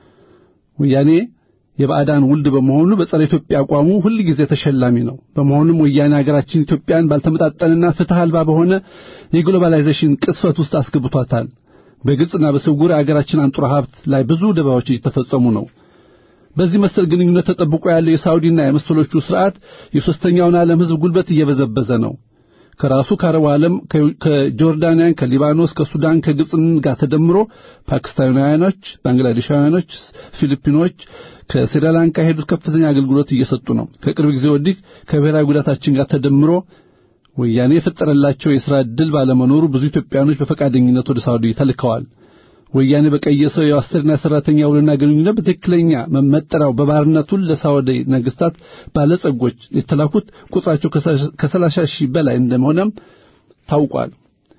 ወያኔ የባዕዳን ውልድ በመሆኑ በጸረ ኢትዮጵያ አቋሙ ሁል ጊዜ ተሸላሚ ነው። በመሆኑም ወያኔ ሀገራችን ኢትዮጵያን ባልተመጣጠንና ፍትህ አልባ በሆነ የግሎባላይዜሽን ቅስፈት ውስጥ አስገብቷታል። በግልጽና በስውር የሀገራችን አንጡራ ሀብት ላይ ብዙ ደባዎች እየተፈጸሙ ነው። በዚህ መሰል ግንኙነት ተጠብቆ ያለው የሳውዲና የመሰሎቹ ስርዓት የሶስተኛውን ዓለም ህዝብ ጉልበት እየበዘበዘ ነው። ከራሱ ከአረቡ ዓለም ከጆርዳንያን፣ ከሊባኖስ፣ ከሱዳን፣ ከግብፅ ጋር ተደምሮ ፓኪስታናውያኖች፣ ባንግላዴሻውያኖች፣ ፊሊፒኖች ከስሪላንካ የሄዱት ከፍተኛ አገልግሎት እየሰጡ ነው። ከቅርብ ጊዜ ወዲህ ከብሔራዊ ጉዳታችን ጋር ተደምሮ ወያኔ የፈጠረላቸው የሥራ ዕድል ባለመኖሩ ብዙ ኢትዮጵያኖች በፈቃደኝነት ወደ ሳውዲ ተልከዋል። ወያኔ በቀየሰው የአሰሪና ሰራተኛ ውልና ግንኙነት በትክክለኛ መመጠሪያው በባርነቱን ለሳውዲ ነገስታት ባለጸጎች የተላኩት ቁጥራቸው ከሰላሳ ሺህ በላይ እንደሆነም ታውቋል።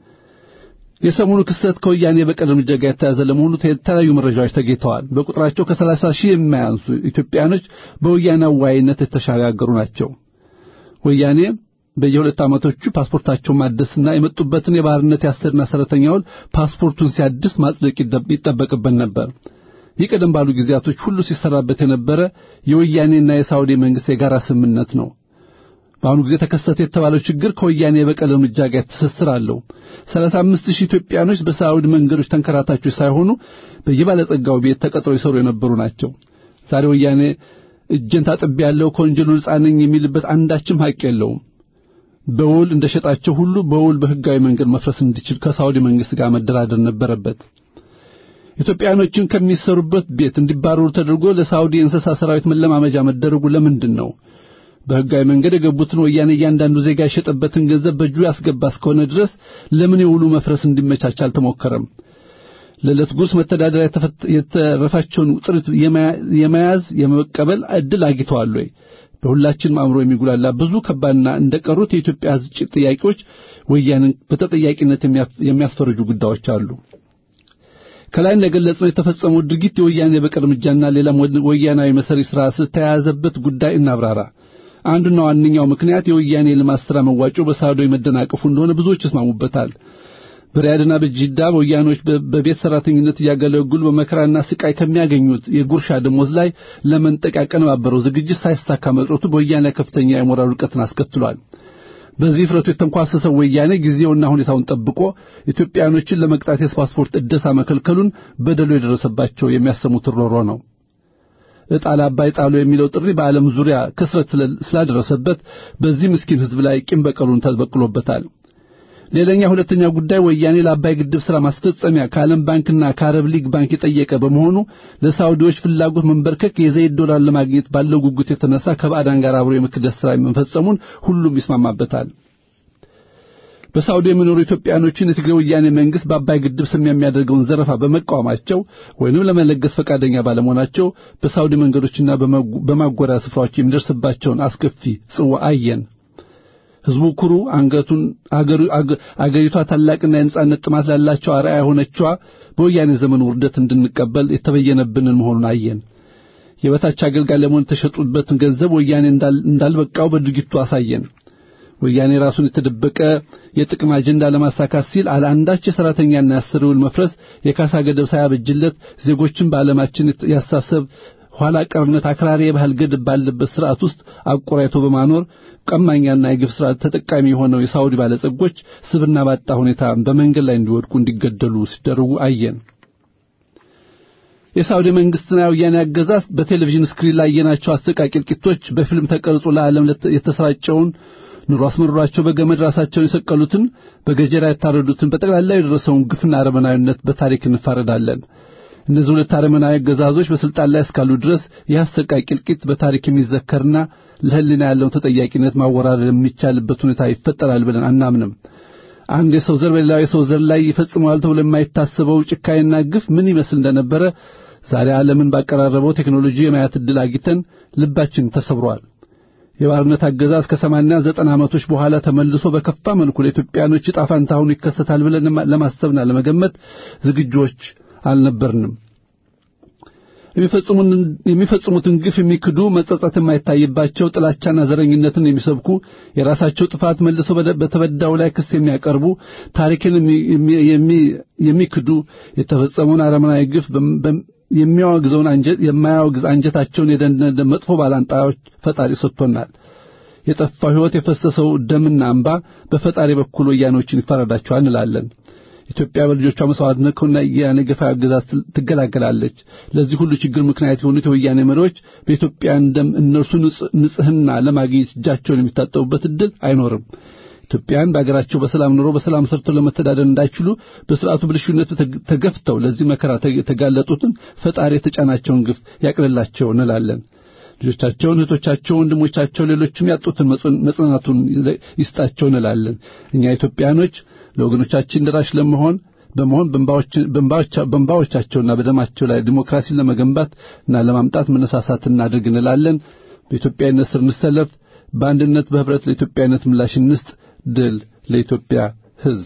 የሰሞኑ ክስተት ከወያኔ በቀል እርምጃ ጋር የተያዘ ለመሆኑ የተለያዩ መረጃዎች ተገኝተዋል። በቁጥራቸው ከሰላሳ ሺህ የማያንሱ ኢትዮጵያኖች በወያኔ አዋይነት የተሻጋገሩ ናቸው። ወያኔ በየሁለት ዓመቶቹ ፓስፖርታቸውን ማደስና የመጡበትን የባህርነት የአሰሪና ሰራተኛውን ፓስፖርቱን ሲያድስ ማጽደቅ ይጠበቅበት ነበር። ይህ ቀደም ባሉ ጊዜያቶች ሁሉ ሲሰራበት የነበረ የወያኔና የሳውዲ መንግስት የጋራ ስምምነት ነው። በአሁኑ ጊዜ ተከሰተ የተባለው ችግር ከወያኔ የበቀል እርምጃ ጋር ትስስር አለው። ሰላሳ አምስት ሺህ ኢትዮጵያኖች በሳውዲ መንገዶች ተንከራታቾች ሳይሆኑ በየባለጸጋው ቤት ተቀጥረው ይሰሩ የነበሩ ናቸው። ዛሬ ወያኔ እጄን ታጥቤያለሁ ከወንጀሉ ነጻ ነኝ የሚልበት አንዳችም ሐቅ የለውም። በውል እንደሸጣቸው ሁሉ በውል በህጋዊ መንገድ መፍረስ እንዲችል ከሳውዲ መንግስት ጋር መደራደር ነበረበት። ኢትዮጵያኖችን ከሚሰሩበት ቤት እንዲባረሩ ተደርጎ ለሳውዲ የእንስሳ ሰራዊት መለማመጃ መደረጉ ለምንድን ነው? በህጋዊ መንገድ የገቡትን ወያኔ እያንዳንዱ ዜጋ የሸጠበትን ገንዘብ በእጁ ያስገባ እስከሆነ ድረስ ለምን የውሉ መፍረስ እንዲመቻች አልተሞከረም? ለዕለት ጉርስ መተዳደሪያ የተረፋቸውን ጥሪት የመያዝ የመቀበል ዕድል አግኝተዋል ወይ? በሁላችንም አእምሮ የሚጉላላ ብዙ ከባድና እንደቀሩት የኢትዮጵያ ህዝብ ጥያቄዎች ወያኔን በተጠያቂነት የሚያስፈርጁ ጉዳዮች አሉ። ከላይ እንደገለጽነው የተፈጸመው ድርጊት የወያኔ የበቀል እርምጃና ሌላም ወያናዊ መሰሪ ሥራ ስለተያያዘበት ጉዳይ እናብራራ። አንዱና ዋነኛው ምክንያት የወያኔ ልማት ሥራ መዋጮ በሳውዲ መደናቀፉ እንደሆነ ብዙዎች ይስማሙበታል። በሪያድና በጂዳ ወያኖች በቤት ሰራተኝነት እያገለግሉ በመከራና ስቃይ ከሚያገኙት የጉርሻ ደሞዝ ላይ ለመንጠቅ ያቀነባበረው ዝግጅት ሳይሳካ መቅረቱ በወያኔ ከፍተኛ የሞራል ውድቀትን አስከትሏል። በዚህ ፍረቱ የተንኳሰሰው ወያኔ ጊዜውና ሁኔታውን ጠብቆ ኢትዮጵያኖችን ለመቅጣት የፓስፖርት እደሳ መከልከሉን በደሉ የደረሰባቸው የሚያሰሙት ሮሮ ነው። ዕጣ ለአባይ ጣሉ የሚለው ጥሪ በዓለም ዙሪያ ክስረት ስላደረሰበት በዚህ ምስኪን ሕዝብ ላይ ቂም በቀሉን ተበቅሎበታል። ሌላኛ ሁለተኛ ጉዳይ ወያኔ ለአባይ ግድብ ሥራ ማስፈጸሚያ ከዓለም ባንክና ከአረብ ሊግ ባንክ የጠየቀ በመሆኑ ለሳውዲዎች ፍላጎት መንበርከክ የዘይት ዶላር ለማግኘት ባለው ጉጉት የተነሳ ከባዕዳን ጋር አብሮ የመክደስ ሥራ መፈጸሙን ሁሉም ይስማማበታል። በሳውዲ የሚኖሩ ኢትዮጵያኖችን የትግራይ ወያኔ መንግስት በአባይ ግድብ ስም የሚያደርገውን ዘረፋ በመቃወማቸው ወይንም ለመለገስ ፈቃደኛ ባለመሆናቸው በሳውዲ መንገዶችና በማጎሪያ ስፍራዎች የሚደርስባቸውን አስከፊ ጽዋ አየን። ህዝቡ ኩሩ አንገቱን አገሪቷ ታላቅና የነጻነት ጥማት ላላቸው አርአያ የሆነችዋ በወያኔ ዘመን ውርደት እንድንቀበል የተበየነብንን መሆኑን አየን። የበታች አገልጋይ ለመሆን የተሸጡበትን ገንዘብ ወያኔ እንዳልበቃው በድርጊቱ አሳየን። ወያኔ ራሱን የተደበቀ የጥቅም አጀንዳ ለማሳካት ሲል አለ አንዳች የሰራተኛና የአሰሪ ውል መፍረስ የካሳ ገደብ ሳያበጅለት ዜጎችን በዓለማችን ያሳሰብ ኋላ ቀርነት አክራሪ የባህል ገደብ ባለበት ስርዓት ውስጥ አቆራይቶ በማኖር ቀማኛና የግፍ ስርዓት ተጠቃሚ የሆነው የሳውዲ ባለጸጎች ስብና ባጣ ሁኔታ በመንገድ ላይ እንዲወድቁ እንዲገደሉ ሲደረጉ አየን። የሳውዲ መንግስትና የወያኔ አገዛዝ በቴሌቪዥን ስክሪን ላይ ያየናቸው አሰቃቂ እልቂቶች በፊልም ተቀርጾ ለዓለም የተሰራጨውን ኑሮ አስመርሯቸው በገመድ ራሳቸውን የሰቀሉትን በገጀራ የታረዱትን በጠቅላላ የደረሰውን ግፍና አረመናዊነት በታሪክ እንፋረዳለን። እነዚህ ሁለት አረመናዊ አገዛዞች በስልጣን ላይ እስካሉ ድረስ ይህ አሰቃቂ እልቂት በታሪክ የሚዘከርና ለሕሊና ያለውን ተጠያቂነት ማወራረድ የሚቻልበት ሁኔታ ይፈጠራል ብለን አናምንም። አንድ የሰው ዘር በሌላው የሰው ዘር ላይ ይፈጽመዋል ተብሎ የማይታሰበው ጭካኔና ግፍ ምን ይመስል እንደነበረ ዛሬ ዓለምን ባቀራረበው ቴክኖሎጂ የማየት ዕድል አግኝተን ልባችን ተሰብሯል። የባርነት አገዛዝ ከሰማንያ ዘጠና ዓመቶች በኋላ ተመልሶ በከፋ መልኩ ለኢትዮጵያኖች ዕጣ ፈንታ ሆኖ ይከሰታል ብለን ለማሰብና ለመገመት ዝግጆች አልነበርንም። የሚፈጽሙትን ግፍ የሚክዱ መጸጸት የማይታይባቸው ጥላቻና ዘረኝነትን የሚሰብኩ የራሳቸው ጥፋት መልሰው በተበዳው ላይ ክስ የሚያቀርቡ ታሪክን የሚክዱ የተፈጸመውን አረመናዊ ግፍ የሚያወግዘውን አንጀት የማያወግዝ አንጀታቸውን የደነደ መጥፎ ባላንጣዎች ፈጣሪ ሰጥቶናል። የጠፋው ሕይወት የፈሰሰው ደምና እንባ በፈጣሪ በኩል ወያኖችን ይፈረዳቸዋል እንላለን። ኢትዮጵያ በልጆቿ መስዋዕትነት ከወያኔ ገፋዊ አገዛዝ ትገላገላለች። ለዚህ ሁሉ ችግር ምክንያት የሆኑት የወያኔ መሪዎች በኢትዮጵያን ደም እነርሱ ንጽሕና ለማግኘት እጃቸውን የሚታጠቡበት ዕድል አይኖርም። ኢትዮጵያን በአገራቸው በሰላም ኑሮ በሰላም ሰርተው ለመተዳደር እንዳይችሉ በስርዓቱ ብልሹነት ተገፍተው ለዚህ መከራ የተጋለጡትን ፈጣሪ የተጫናቸውን ግፍ ያቅልላቸው እንላለን። ልጆቻቸውን፣ እህቶቻቸው፣ ወንድሞቻቸው፣ ሌሎችም ያጡትን መጽናናቱን ይስጣቸው እንላለን። እኛ ኢትዮጵያኖች ለወገኖቻችን ደራሽ ለመሆን በመሆን በእንባዎቻቸውና በደማቸው ላይ ዲሞክራሲን ለመገንባት እና ለማምጣት መነሳሳት እናድርግ እንላለን። በኢትዮጵያዊነት ስር እንሰለፍ። በአንድነት በህብረት ለኢትዮጵያዊነት ምላሽ እንስጥ። ድል ለኢትዮጵያ ሕዝብ።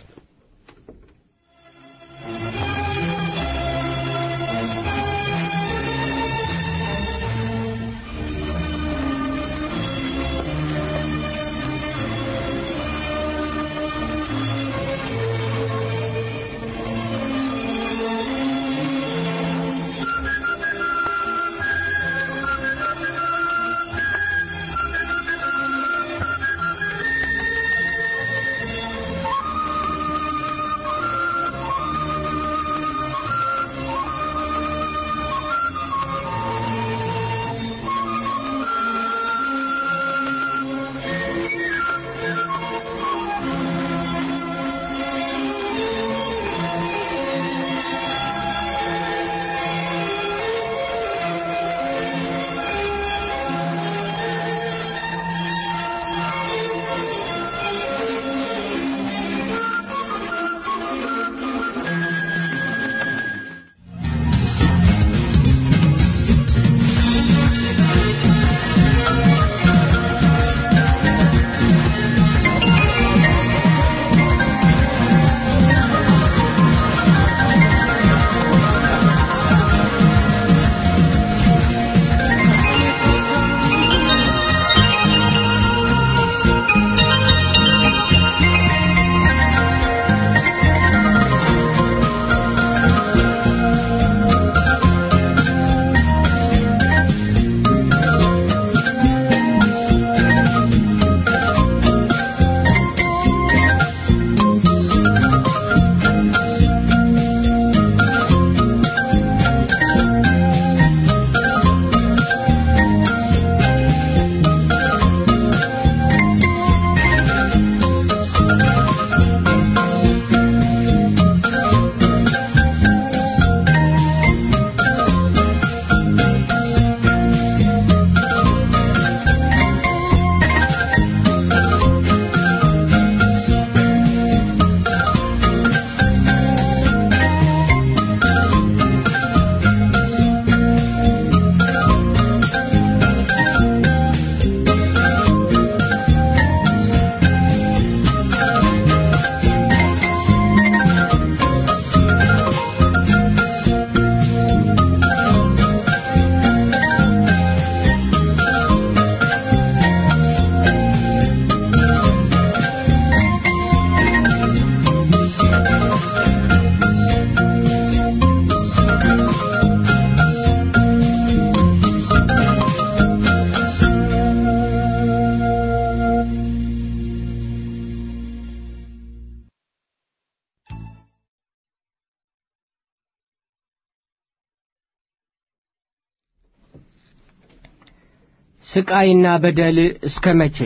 ስቃይና በደል እስከ መቼ?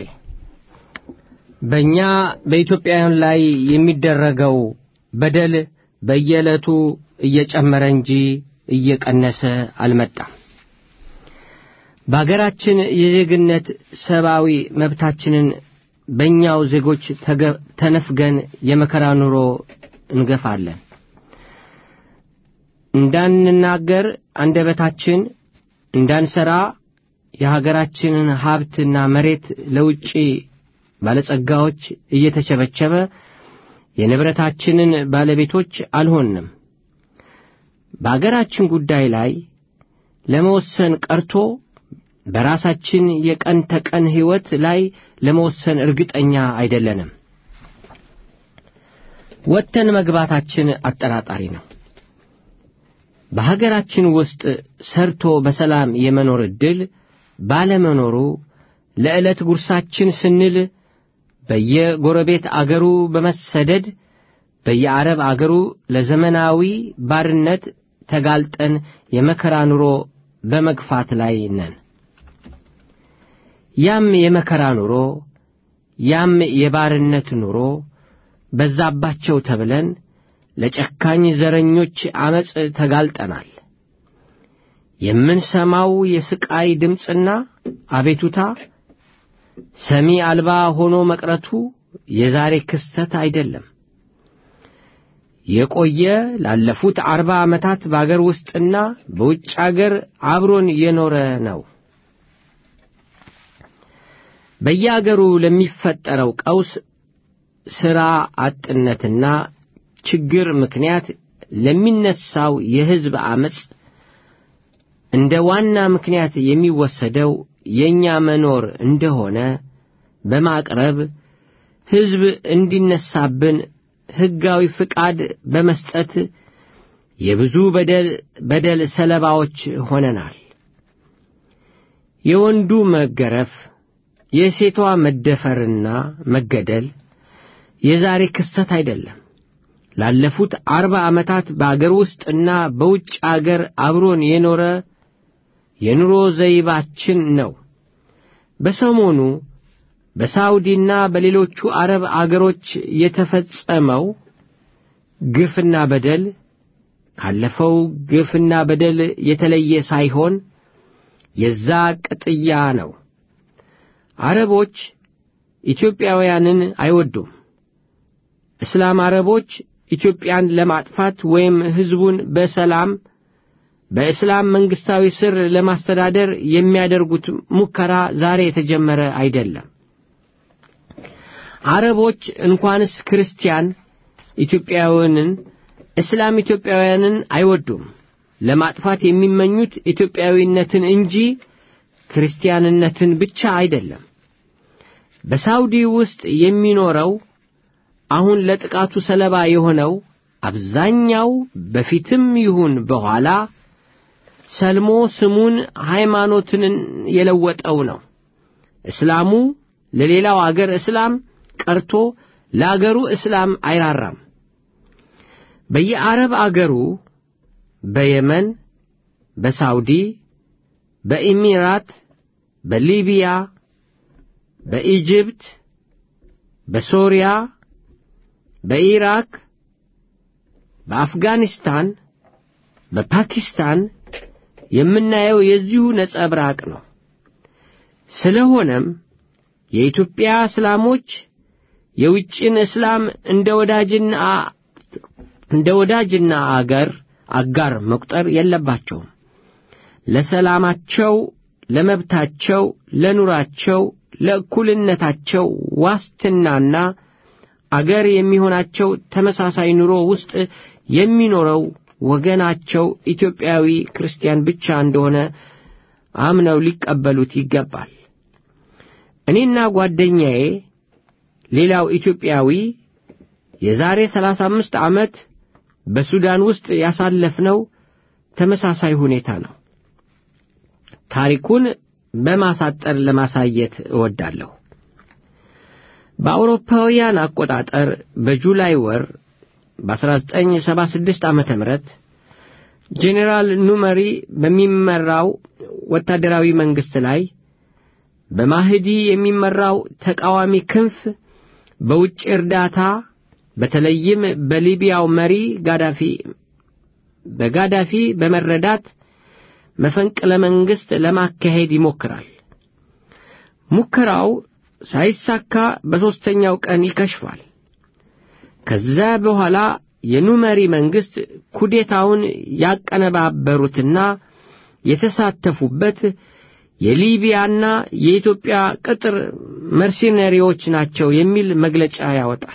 በእኛ በኢትዮጵያውያን ላይ የሚደረገው በደል በየዕለቱ እየጨመረ እንጂ እየቀነሰ አልመጣም። በአገራችን የዜግነት ሰብአዊ መብታችንን በእኛው ዜጎች ተገ- ተነፍገን የመከራ ኑሮ እንገፋለን። እንዳንናገር አንደበታችን እንዳንሰራ የሀገራችንን ሀብትና መሬት ለውጭ ባለጸጋዎች እየተቸበቸበ የንብረታችንን ባለቤቶች አልሆንም። በአገራችን ጉዳይ ላይ ለመወሰን ቀርቶ በራሳችን የቀን ተቀን ሕይወት ላይ ለመወሰን እርግጠኛ አይደለንም። ወጥተን መግባታችን አጠራጣሪ ነው። በሀገራችን ውስጥ ሰርቶ በሰላም የመኖር ዕድል ባለመኖሩ ለዕለት ጉርሳችን ስንል በየጎረቤት አገሩ በመሰደድ በየአረብ አገሩ ለዘመናዊ ባርነት ተጋልጠን የመከራ ኑሮ በመግፋት ላይ ነን። ያም የመከራ ኑሮ ያም የባርነት ኑሮ በዛባቸው ተብለን ለጨካኝ ዘረኞች ዐመፅ ተጋልጠናል። የምንሰማው የስቃይ ድምፅና አቤቱታ ሰሚ አልባ ሆኖ መቅረቱ የዛሬ ክስተት አይደለም። የቆየ ላለፉት አርባ ዓመታት በአገር ውስጥና በውጭ አገር አብሮን የኖረ ነው። በየአገሩ ለሚፈጠረው ቀውስ ሥራ አጥነትና ችግር ምክንያት ለሚነሳው የሕዝብ ዐመፅ እንደ ዋና ምክንያት የሚወሰደው የእኛ መኖር እንደሆነ በማቅረብ ሕዝብ እንዲነሳብን ሕጋዊ ፍቃድ በመስጠት የብዙ በደል በደል ሰለባዎች ሆነናል። የወንዱ መገረፍ፣ የሴቷ መደፈርና መገደል የዛሬ ክስተት አይደለም። ላለፉት አርባ ዓመታት በአገር ውስጥና በውጭ አገር አብሮን የኖረ የኑሮ ዘይባችን ነው። በሰሞኑ በሳውዲና በሌሎቹ አረብ አገሮች የተፈጸመው ግፍና በደል ካለፈው ግፍና በደል የተለየ ሳይሆን የዛ ቅጥያ ነው። አረቦች ኢትዮጵያውያንን አይወዱም። እስላም አረቦች ኢትዮጵያን ለማጥፋት ወይም ሕዝቡን በሰላም በእስላም መንግሥታዊ ስር ለማስተዳደር የሚያደርጉት ሙከራ ዛሬ የተጀመረ አይደለም። አረቦች እንኳንስ ክርስቲያን ኢትዮጵያውያንን እስላም ኢትዮጵያውያንን አይወዱም። ለማጥፋት የሚመኙት ኢትዮጵያዊነትን እንጂ ክርስቲያንነትን ብቻ አይደለም። በሳውዲ ውስጥ የሚኖረው አሁን ለጥቃቱ ሰለባ የሆነው አብዛኛው በፊትም ይሁን በኋላ ሰልሞ ስሙን ሃይማኖትን የለወጠው ነው። እስላሙ ለሌላው አገር እስላም ቀርቶ ለአገሩ እስላም አይራራም። በየአረብ አገሩ በየመን፣ በሳውዲ፣ በኢሚራት፣ በሊቢያ፣ በኢጅፕት፣ በሶሪያ፣ በኢራክ፣ በአፍጋኒስታን፣ በፓኪስታን የምናየው የዚሁ ነጸብራቅ ነው። ስለሆነም የኢትዮጵያ እስላሞች የውጭን እስላም እንደ ወዳጅና እንደ ወዳጅና አገር አጋር መቁጠር የለባቸውም። ለሰላማቸው፣ ለመብታቸው፣ ለኑራቸው፣ ለእኩልነታቸው ዋስትናና አገር የሚሆናቸው ተመሳሳይ ኑሮ ውስጥ የሚኖረው ወገናቸው ኢትዮጵያዊ ክርስቲያን ብቻ እንደሆነ አምነው ሊቀበሉት ይገባል። እኔና ጓደኛዬ ሌላው ኢትዮጵያዊ የዛሬ ሰላሳ አምስት ዓመት በሱዳን ውስጥ ያሳለፍነው ተመሳሳይ ሁኔታ ነው። ታሪኩን በማሳጠር ለማሳየት እወዳለሁ። በአውሮፓውያን አቆጣጠር በጁላይ ወር በ1976 ዓ ም ጄኔራል ኑመሪ በሚመራው ወታደራዊ መንግሥት ላይ በማህዲ የሚመራው ተቃዋሚ ክንፍ በውጭ እርዳታ በተለይም በሊቢያው መሪ ጋዳፊ በጋዳፊ በመረዳት መፈንቅለ መንግሥት ለማካሄድ ይሞክራል። ሙከራው ሳይሳካ በሦስተኛው ቀን ይከሽፋል። ከዛ በኋላ የኑመሪ መንግሥት ኩዴታውን ያቀነባበሩትና የተሳተፉበት የሊቢያና የኢትዮጵያ ቅጥር መርሲነሪዎች ናቸው የሚል መግለጫ ያወጣል።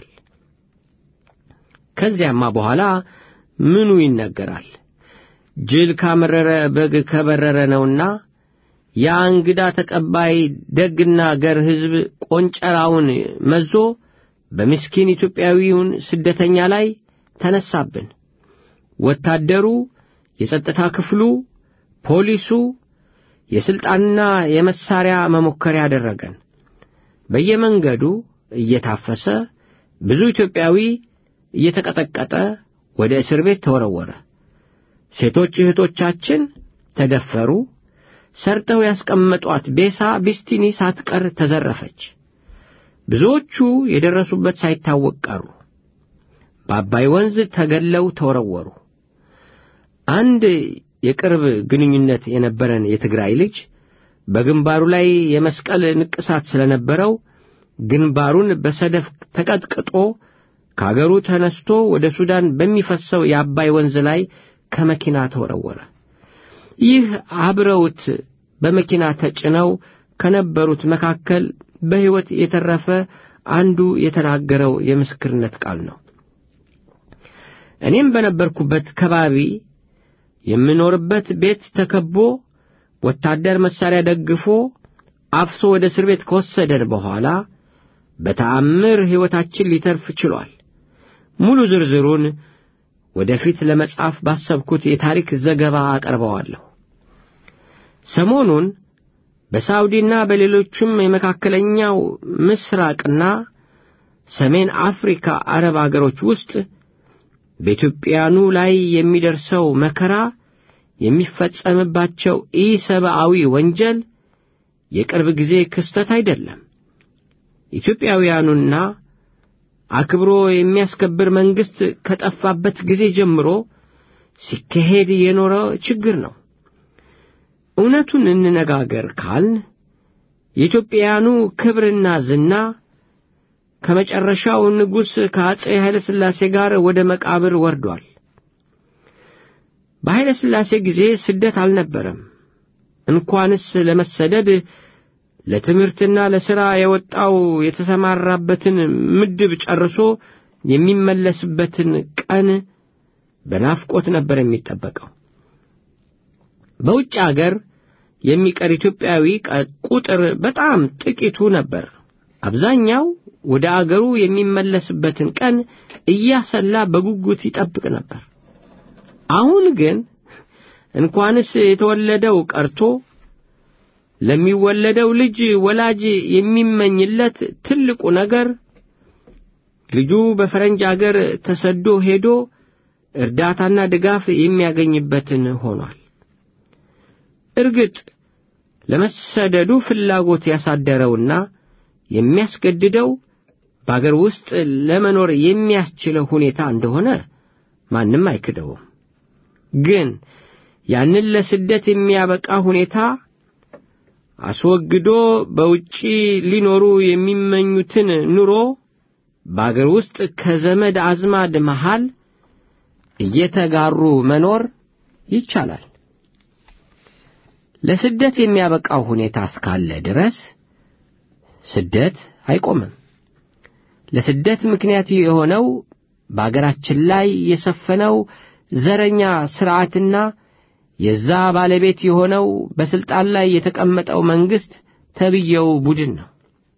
ከዚያማ በኋላ ምኑ ይነገራል? ጅል ካመረረ በግ ከበረረ ነውና ያ እንግዳ ተቀባይ ደግና ገር ሕዝብ ቆንጨራውን መዞ በምስኪን ኢትዮጵያዊውን ስደተኛ ላይ ተነሳብን። ወታደሩ፣ የጸጥታ ክፍሉ፣ ፖሊሱ የሥልጣንና የመሳሪያ መሞከሪያ አደረገን። በየመንገዱ እየታፈሰ ብዙ ኢትዮጵያዊ እየተቀጠቀጠ ወደ እስር ቤት ተወረወረ። ሴቶች እህቶቻችን ተደፈሩ። ሰርተው ያስቀመጧት ቤሳ ቢስቲኒ ሳትቀር ተዘረፈች። ብዙዎቹ የደረሱበት ሳይታወቅ ቀሩ። በአባይ ወንዝ ተገለው ተወረወሩ። አንድ የቅርብ ግንኙነት የነበረን የትግራይ ልጅ በግንባሩ ላይ የመስቀል ንቅሳት ስለነበረው ግንባሩን በሰደፍ ተቀጥቅጦ ከአገሩ ተነስቶ ወደ ሱዳን በሚፈሰው የአባይ ወንዝ ላይ ከመኪና ተወረወረ። ይህ አብረውት በመኪና ተጭነው ከነበሩት መካከል በሕይወት የተረፈ አንዱ የተናገረው የምስክርነት ቃል ነው። እኔም በነበርኩበት ከባቢ የምኖርበት ቤት ተከቦ ወታደር መሳሪያ ደግፎ አፍሶ ወደ እስር ቤት ከወሰደን በኋላ በተአምር ሕይወታችን ሊተርፍ ችሏል። ሙሉ ዝርዝሩን ወደፊት ለመጻፍ ባሰብኩት የታሪክ ዘገባ አቀርበዋለሁ። ሰሞኑን በሳውዲና በሌሎችም የመካከለኛው ምስራቅና ሰሜን አፍሪካ አረብ አገሮች ውስጥ በኢትዮጵያኑ ላይ የሚደርሰው መከራ የሚፈጸምባቸው ኢሰብአዊ ወንጀል የቅርብ ጊዜ ክስተት አይደለም። ኢትዮጵያውያኑና አክብሮ የሚያስከብር መንግሥት ከጠፋበት ጊዜ ጀምሮ ሲካሄድ የኖረ ችግር ነው። እውነቱን እንነጋገር ካልን የኢትዮጵያውያኑ ክብርና ዝና ከመጨረሻው ንጉሥ ከአፄ ኃይለ ሥላሴ ጋር ወደ መቃብር ወርዷል። በኃይለ ሥላሴ ጊዜ ስደት አልነበረም። እንኳንስ ለመሰደድ ለትምህርትና ለሥራ የወጣው የተሰማራበትን ምድብ ጨርሶ የሚመለስበትን ቀን በናፍቆት ነበር የሚጠበቀው። በውጭ አገር የሚቀር ኢትዮጵያዊ ቁጥር በጣም ጥቂቱ ነበር። አብዛኛው ወደ አገሩ የሚመለስበትን ቀን እያሰላ በጉጉት ይጠብቅ ነበር። አሁን ግን እንኳንስ የተወለደው ቀርቶ ለሚወለደው ልጅ ወላጅ የሚመኝለት ትልቁ ነገር ልጁ በፈረንጅ አገር ተሰዶ ሄዶ እርዳታና ድጋፍ የሚያገኝበትን ሆኗል። እርግጥ ለመሰደዱ ፍላጎት ያሳደረውና የሚያስገድደው በአገር ውስጥ ለመኖር የሚያስችለው ሁኔታ እንደሆነ ማንም አይክደውም። ግን ያንን ለስደት የሚያበቃ ሁኔታ አስወግዶ በውጪ ሊኖሩ የሚመኙትን ኑሮ በአገር ውስጥ ከዘመድ አዝማድ መሃል እየተጋሩ መኖር ይቻላል። ለስደት የሚያበቃው ሁኔታ እስካለ ድረስ ስደት አይቆምም። ለስደት ምክንያት የሆነው በአገራችን ላይ የሰፈነው ዘረኛ ሥርዓትና የዛ ባለቤት የሆነው በሥልጣን ላይ የተቀመጠው መንግሥት ተብየው ቡድን ነው።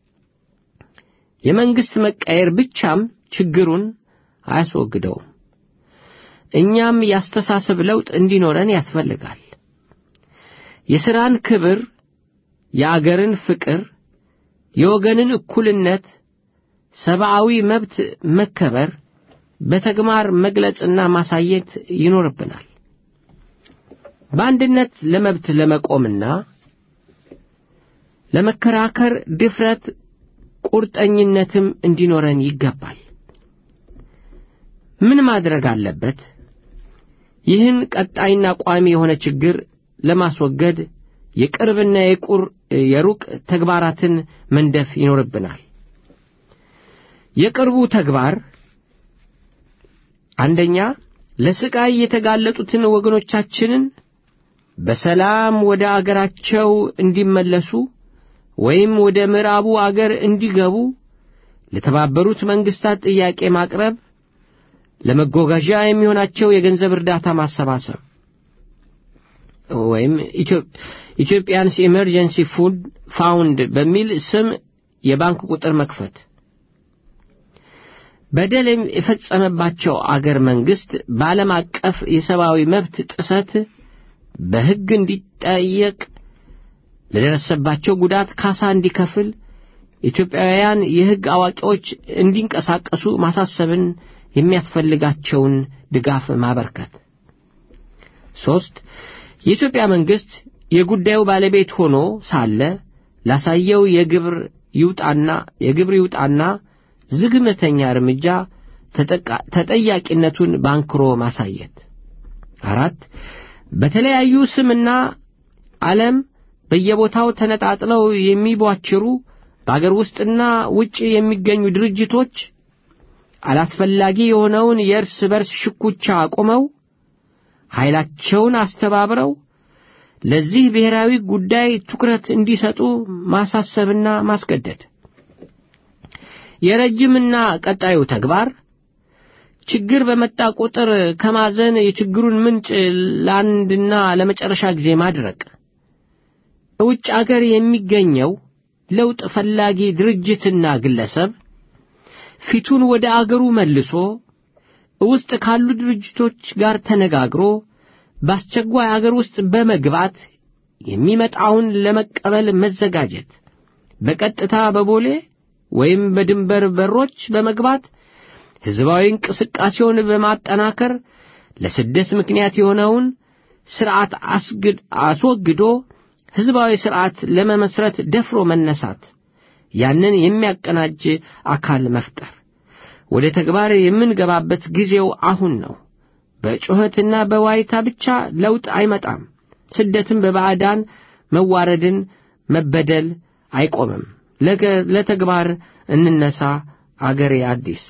የመንግሥት መቀየር ብቻም ችግሩን አያስወግደውም። እኛም ያስተሳሰብ ለውጥ እንዲኖረን ያስፈልጋል። የሥራን ክብር፣ የአገርን ፍቅር፣ የወገንን እኩልነት፣ ሰብአዊ መብት መከበር በተግባር መግለጽና ማሳየት ይኖርብናል። በአንድነት ለመብት ለመቆምና ለመከራከር ድፍረት፣ ቁርጠኝነትም እንዲኖረን ይገባል። ምን ማድረግ አለበት? ይህን ቀጣይና ቋሚ የሆነ ችግር ለማስወገድ የቅርብና የቁር የሩቅ ተግባራትን መንደፍ ይኖርብናል። የቅርቡ ተግባር አንደኛ ለስቃይ የተጋለጡትን ወገኖቻችንን በሰላም ወደ አገራቸው እንዲመለሱ ወይም ወደ ምዕራቡ አገር እንዲገቡ ለተባበሩት መንግስታት ጥያቄ ማቅረብ፣ ለመጓጓዣ የሚሆናቸው የገንዘብ እርዳታ ማሰባሰብ ወይም ኢትዮጵያንስ ኢመርጀንሲ ፉድ ፋውንድ በሚል ስም የባንክ ቁጥር መክፈት፣ በደል የፈጸመባቸው አገር መንግስት በዓለም አቀፍ የሰብአዊ መብት ጥሰት በሕግ እንዲጠየቅ ለደረሰባቸው ጉዳት ካሳ እንዲከፍል ኢትዮጵያውያን የሕግ አዋቂዎች እንዲንቀሳቀሱ ማሳሰብን የሚያስፈልጋቸውን ድጋፍ ማበርከት። ሦስት የኢትዮጵያ መንግሥት የጉዳዩ ባለቤት ሆኖ ሳለ ላሳየው የግብር ይውጣና የግብር ይውጣና ዝግመተኛ እርምጃ ተጠያቂነቱን ባንክሮ ማሳየት። አራት በተለያዩ ስምና ዓለም በየቦታው ተነጣጥለው የሚቧችሩ በአገር ውስጥና ውጭ የሚገኙ ድርጅቶች አላስፈላጊ የሆነውን የእርስ በርስ ሽኩቻ አቁመው ኃይላቸውን አስተባብረው ለዚህ ብሔራዊ ጉዳይ ትኩረት እንዲሰጡ ማሳሰብና ማስገደድ። የረጅምና ቀጣዩ ተግባር ችግር በመጣ ቁጥር ከማዘን የችግሩን ምንጭ ለአንድና ለመጨረሻ ጊዜ ማድረቅ። ውጭ አገር የሚገኘው ለውጥ ፈላጊ ድርጅትና ግለሰብ ፊቱን ወደ አገሩ መልሶ ውስጥ ካሉ ድርጅቶች ጋር ተነጋግሮ በአስቸኳይ አገር ውስጥ በመግባት የሚመጣውን ለመቀበል መዘጋጀት፣ በቀጥታ በቦሌ ወይም በድንበር በሮች በመግባት ሕዝባዊ እንቅስቃሴውን በማጠናከር ለስደት ምክንያት የሆነውን ሥርዓት አስወግዶ ሕዝባዊ ሥርዓት ለመመስረት ደፍሮ መነሳት፣ ያንን የሚያቀናጅ አካል መፍጠር። ወደ ተግባር የምንገባበት ጊዜው አሁን ነው። በጩኸትና በዋይታ ብቻ ለውጥ አይመጣም። ስደትም በባዕዳን መዋረድን፣ መበደል አይቆምም። ለተግባር እንነሳ። አገሬ አዲስ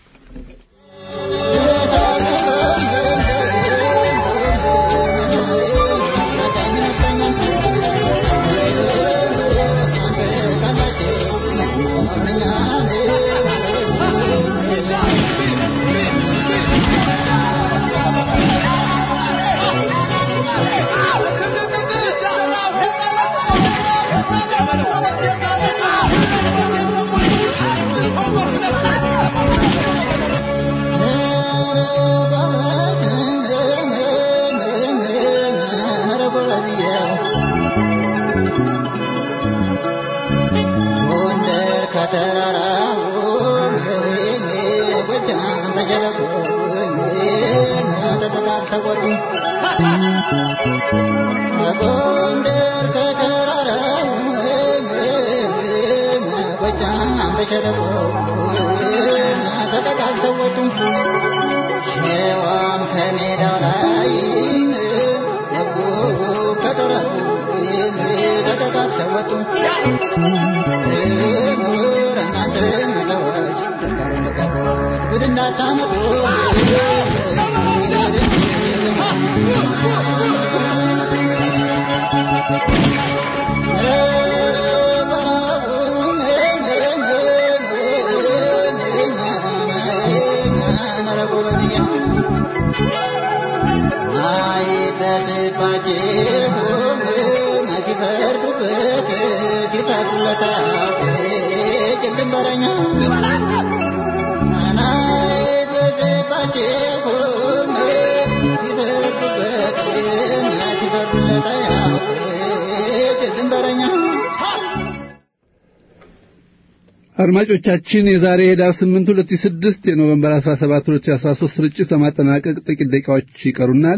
አድማጮቻችን የዛሬ ኅዳር 8 2006 የኖቬምበር 17 2013 ስርጭት ለማጠናቀቅ ጥቂት ደቂቃዎች ይቀሩናል።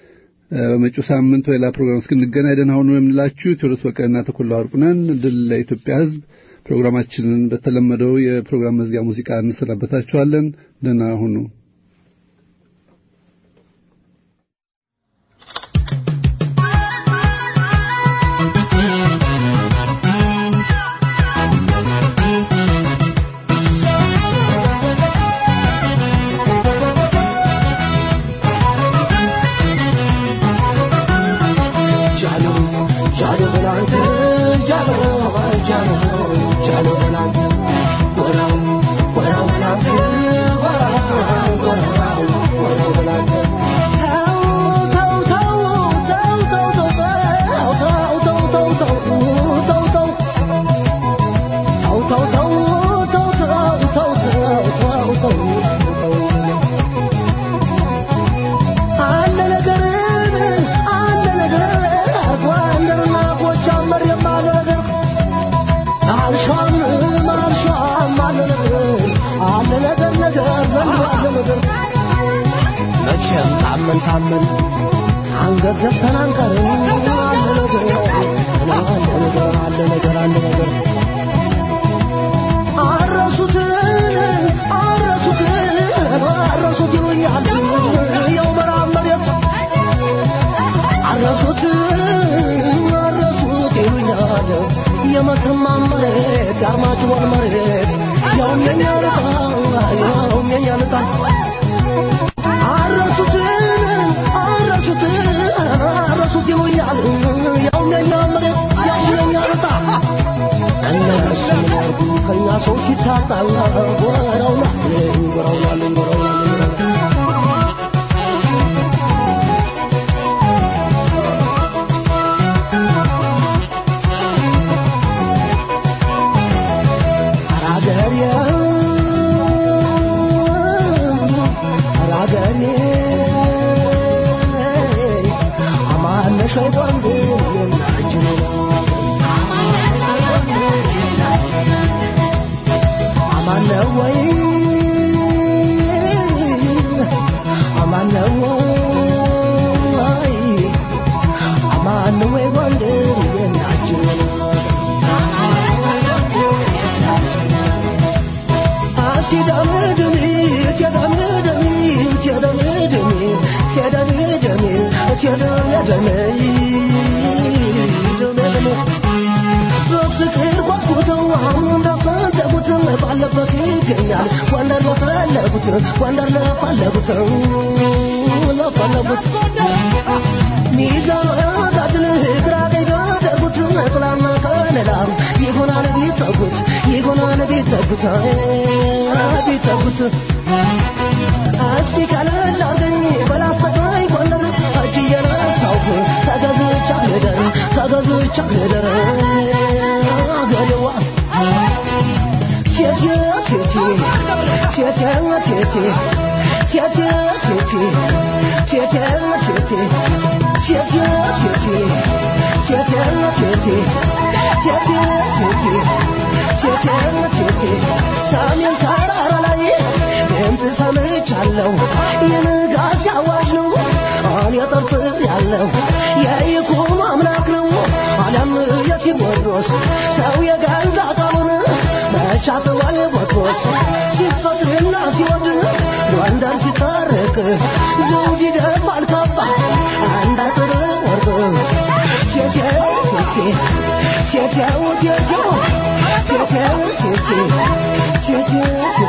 በመጪው ሳምንት በሌላ ፕሮግራም እስክንገናኝ ደህና ሁኑ የምንላችሁ ቴዎድሮስ በቀለና ተኮላ ወርቁ ነን። ድል ለኢትዮጵያ ሕዝብ። ፕሮግራማችንን በተለመደው የፕሮግራም መዝጊያ ሙዚቃ እንሰናበታችኋለን። ደህና ሁኑ። ታመን ታመን አንገት ዘፍተን አንቀርም አለ ነገር አለ ነገር አለ ነገር አለ ነገር አረሱትን አረሱትን አረሱት ይሉኛል ያው መራብ መሬት አረሱት አረሱት ይሉኛል የመተማ መሬት የአርማጭሆን መሬት ያውም የኛ ልጣ ያውም የኛ ልጣ አረሱት አረሱት አረሱት ይሉኛል ያውም የኛ መሬት ያውም የኛ ልጣ እነሱ ያርጉ ከኛ ሰው ሲታጣ ጎረውና ጎረውና ጎረውና አራገሬ አራገሬ አማነ ሸይጣን ግን የናጅኑ አማነ ወይ አማነ ወይ አማነ ወይ ወንድም የናጅኑ ባለበት ይገኛል ወንደር ለፈለጉት ወንደር ለፈለጉት ለፈለጉት ሚዛን አጋድል ግራ ቀኝ ባደረጉት ጥላና ከለላ ይሆናል ቢጠጉት ይሆናል ቢጠጉት ቢጠጉት እስቲ ቀለል አርገኝ በላስተቃይ ጎንደር እጅ እየነሳሁ ተገዝቻ ልደር ተገዝቻ ልደር አገሬዋ ቴቴ ቴቴ ቴቴ ቴቴ ቴቴ ቴቴ ቴቴ ቴቴ ቴቴ ቴቴ ቴቴ ቴቴ ቴቴ ቴቴ ቴቴ ቴቴ ሰሜን ተራራ ላይ ድምፅ ሰምቻለሁ የንጋት አዋጅ ነው እኔ ጠርጥር ያለው የይኩኖ አምላክ ነው አለም የቴዎድሮስ ሰው የገዛ ቃሉን መቻጥዋል ቦትሮስ ሲፈጥርና ሲወድ ጎንደር ሲታረቅ ዘውድ ይደፋል ካባ አንድ አጥር ወርቅ ቴቴው ቴቴ ቴቴው ቴቴው ቴቴው ቴቴ ቴቴው ቴቴ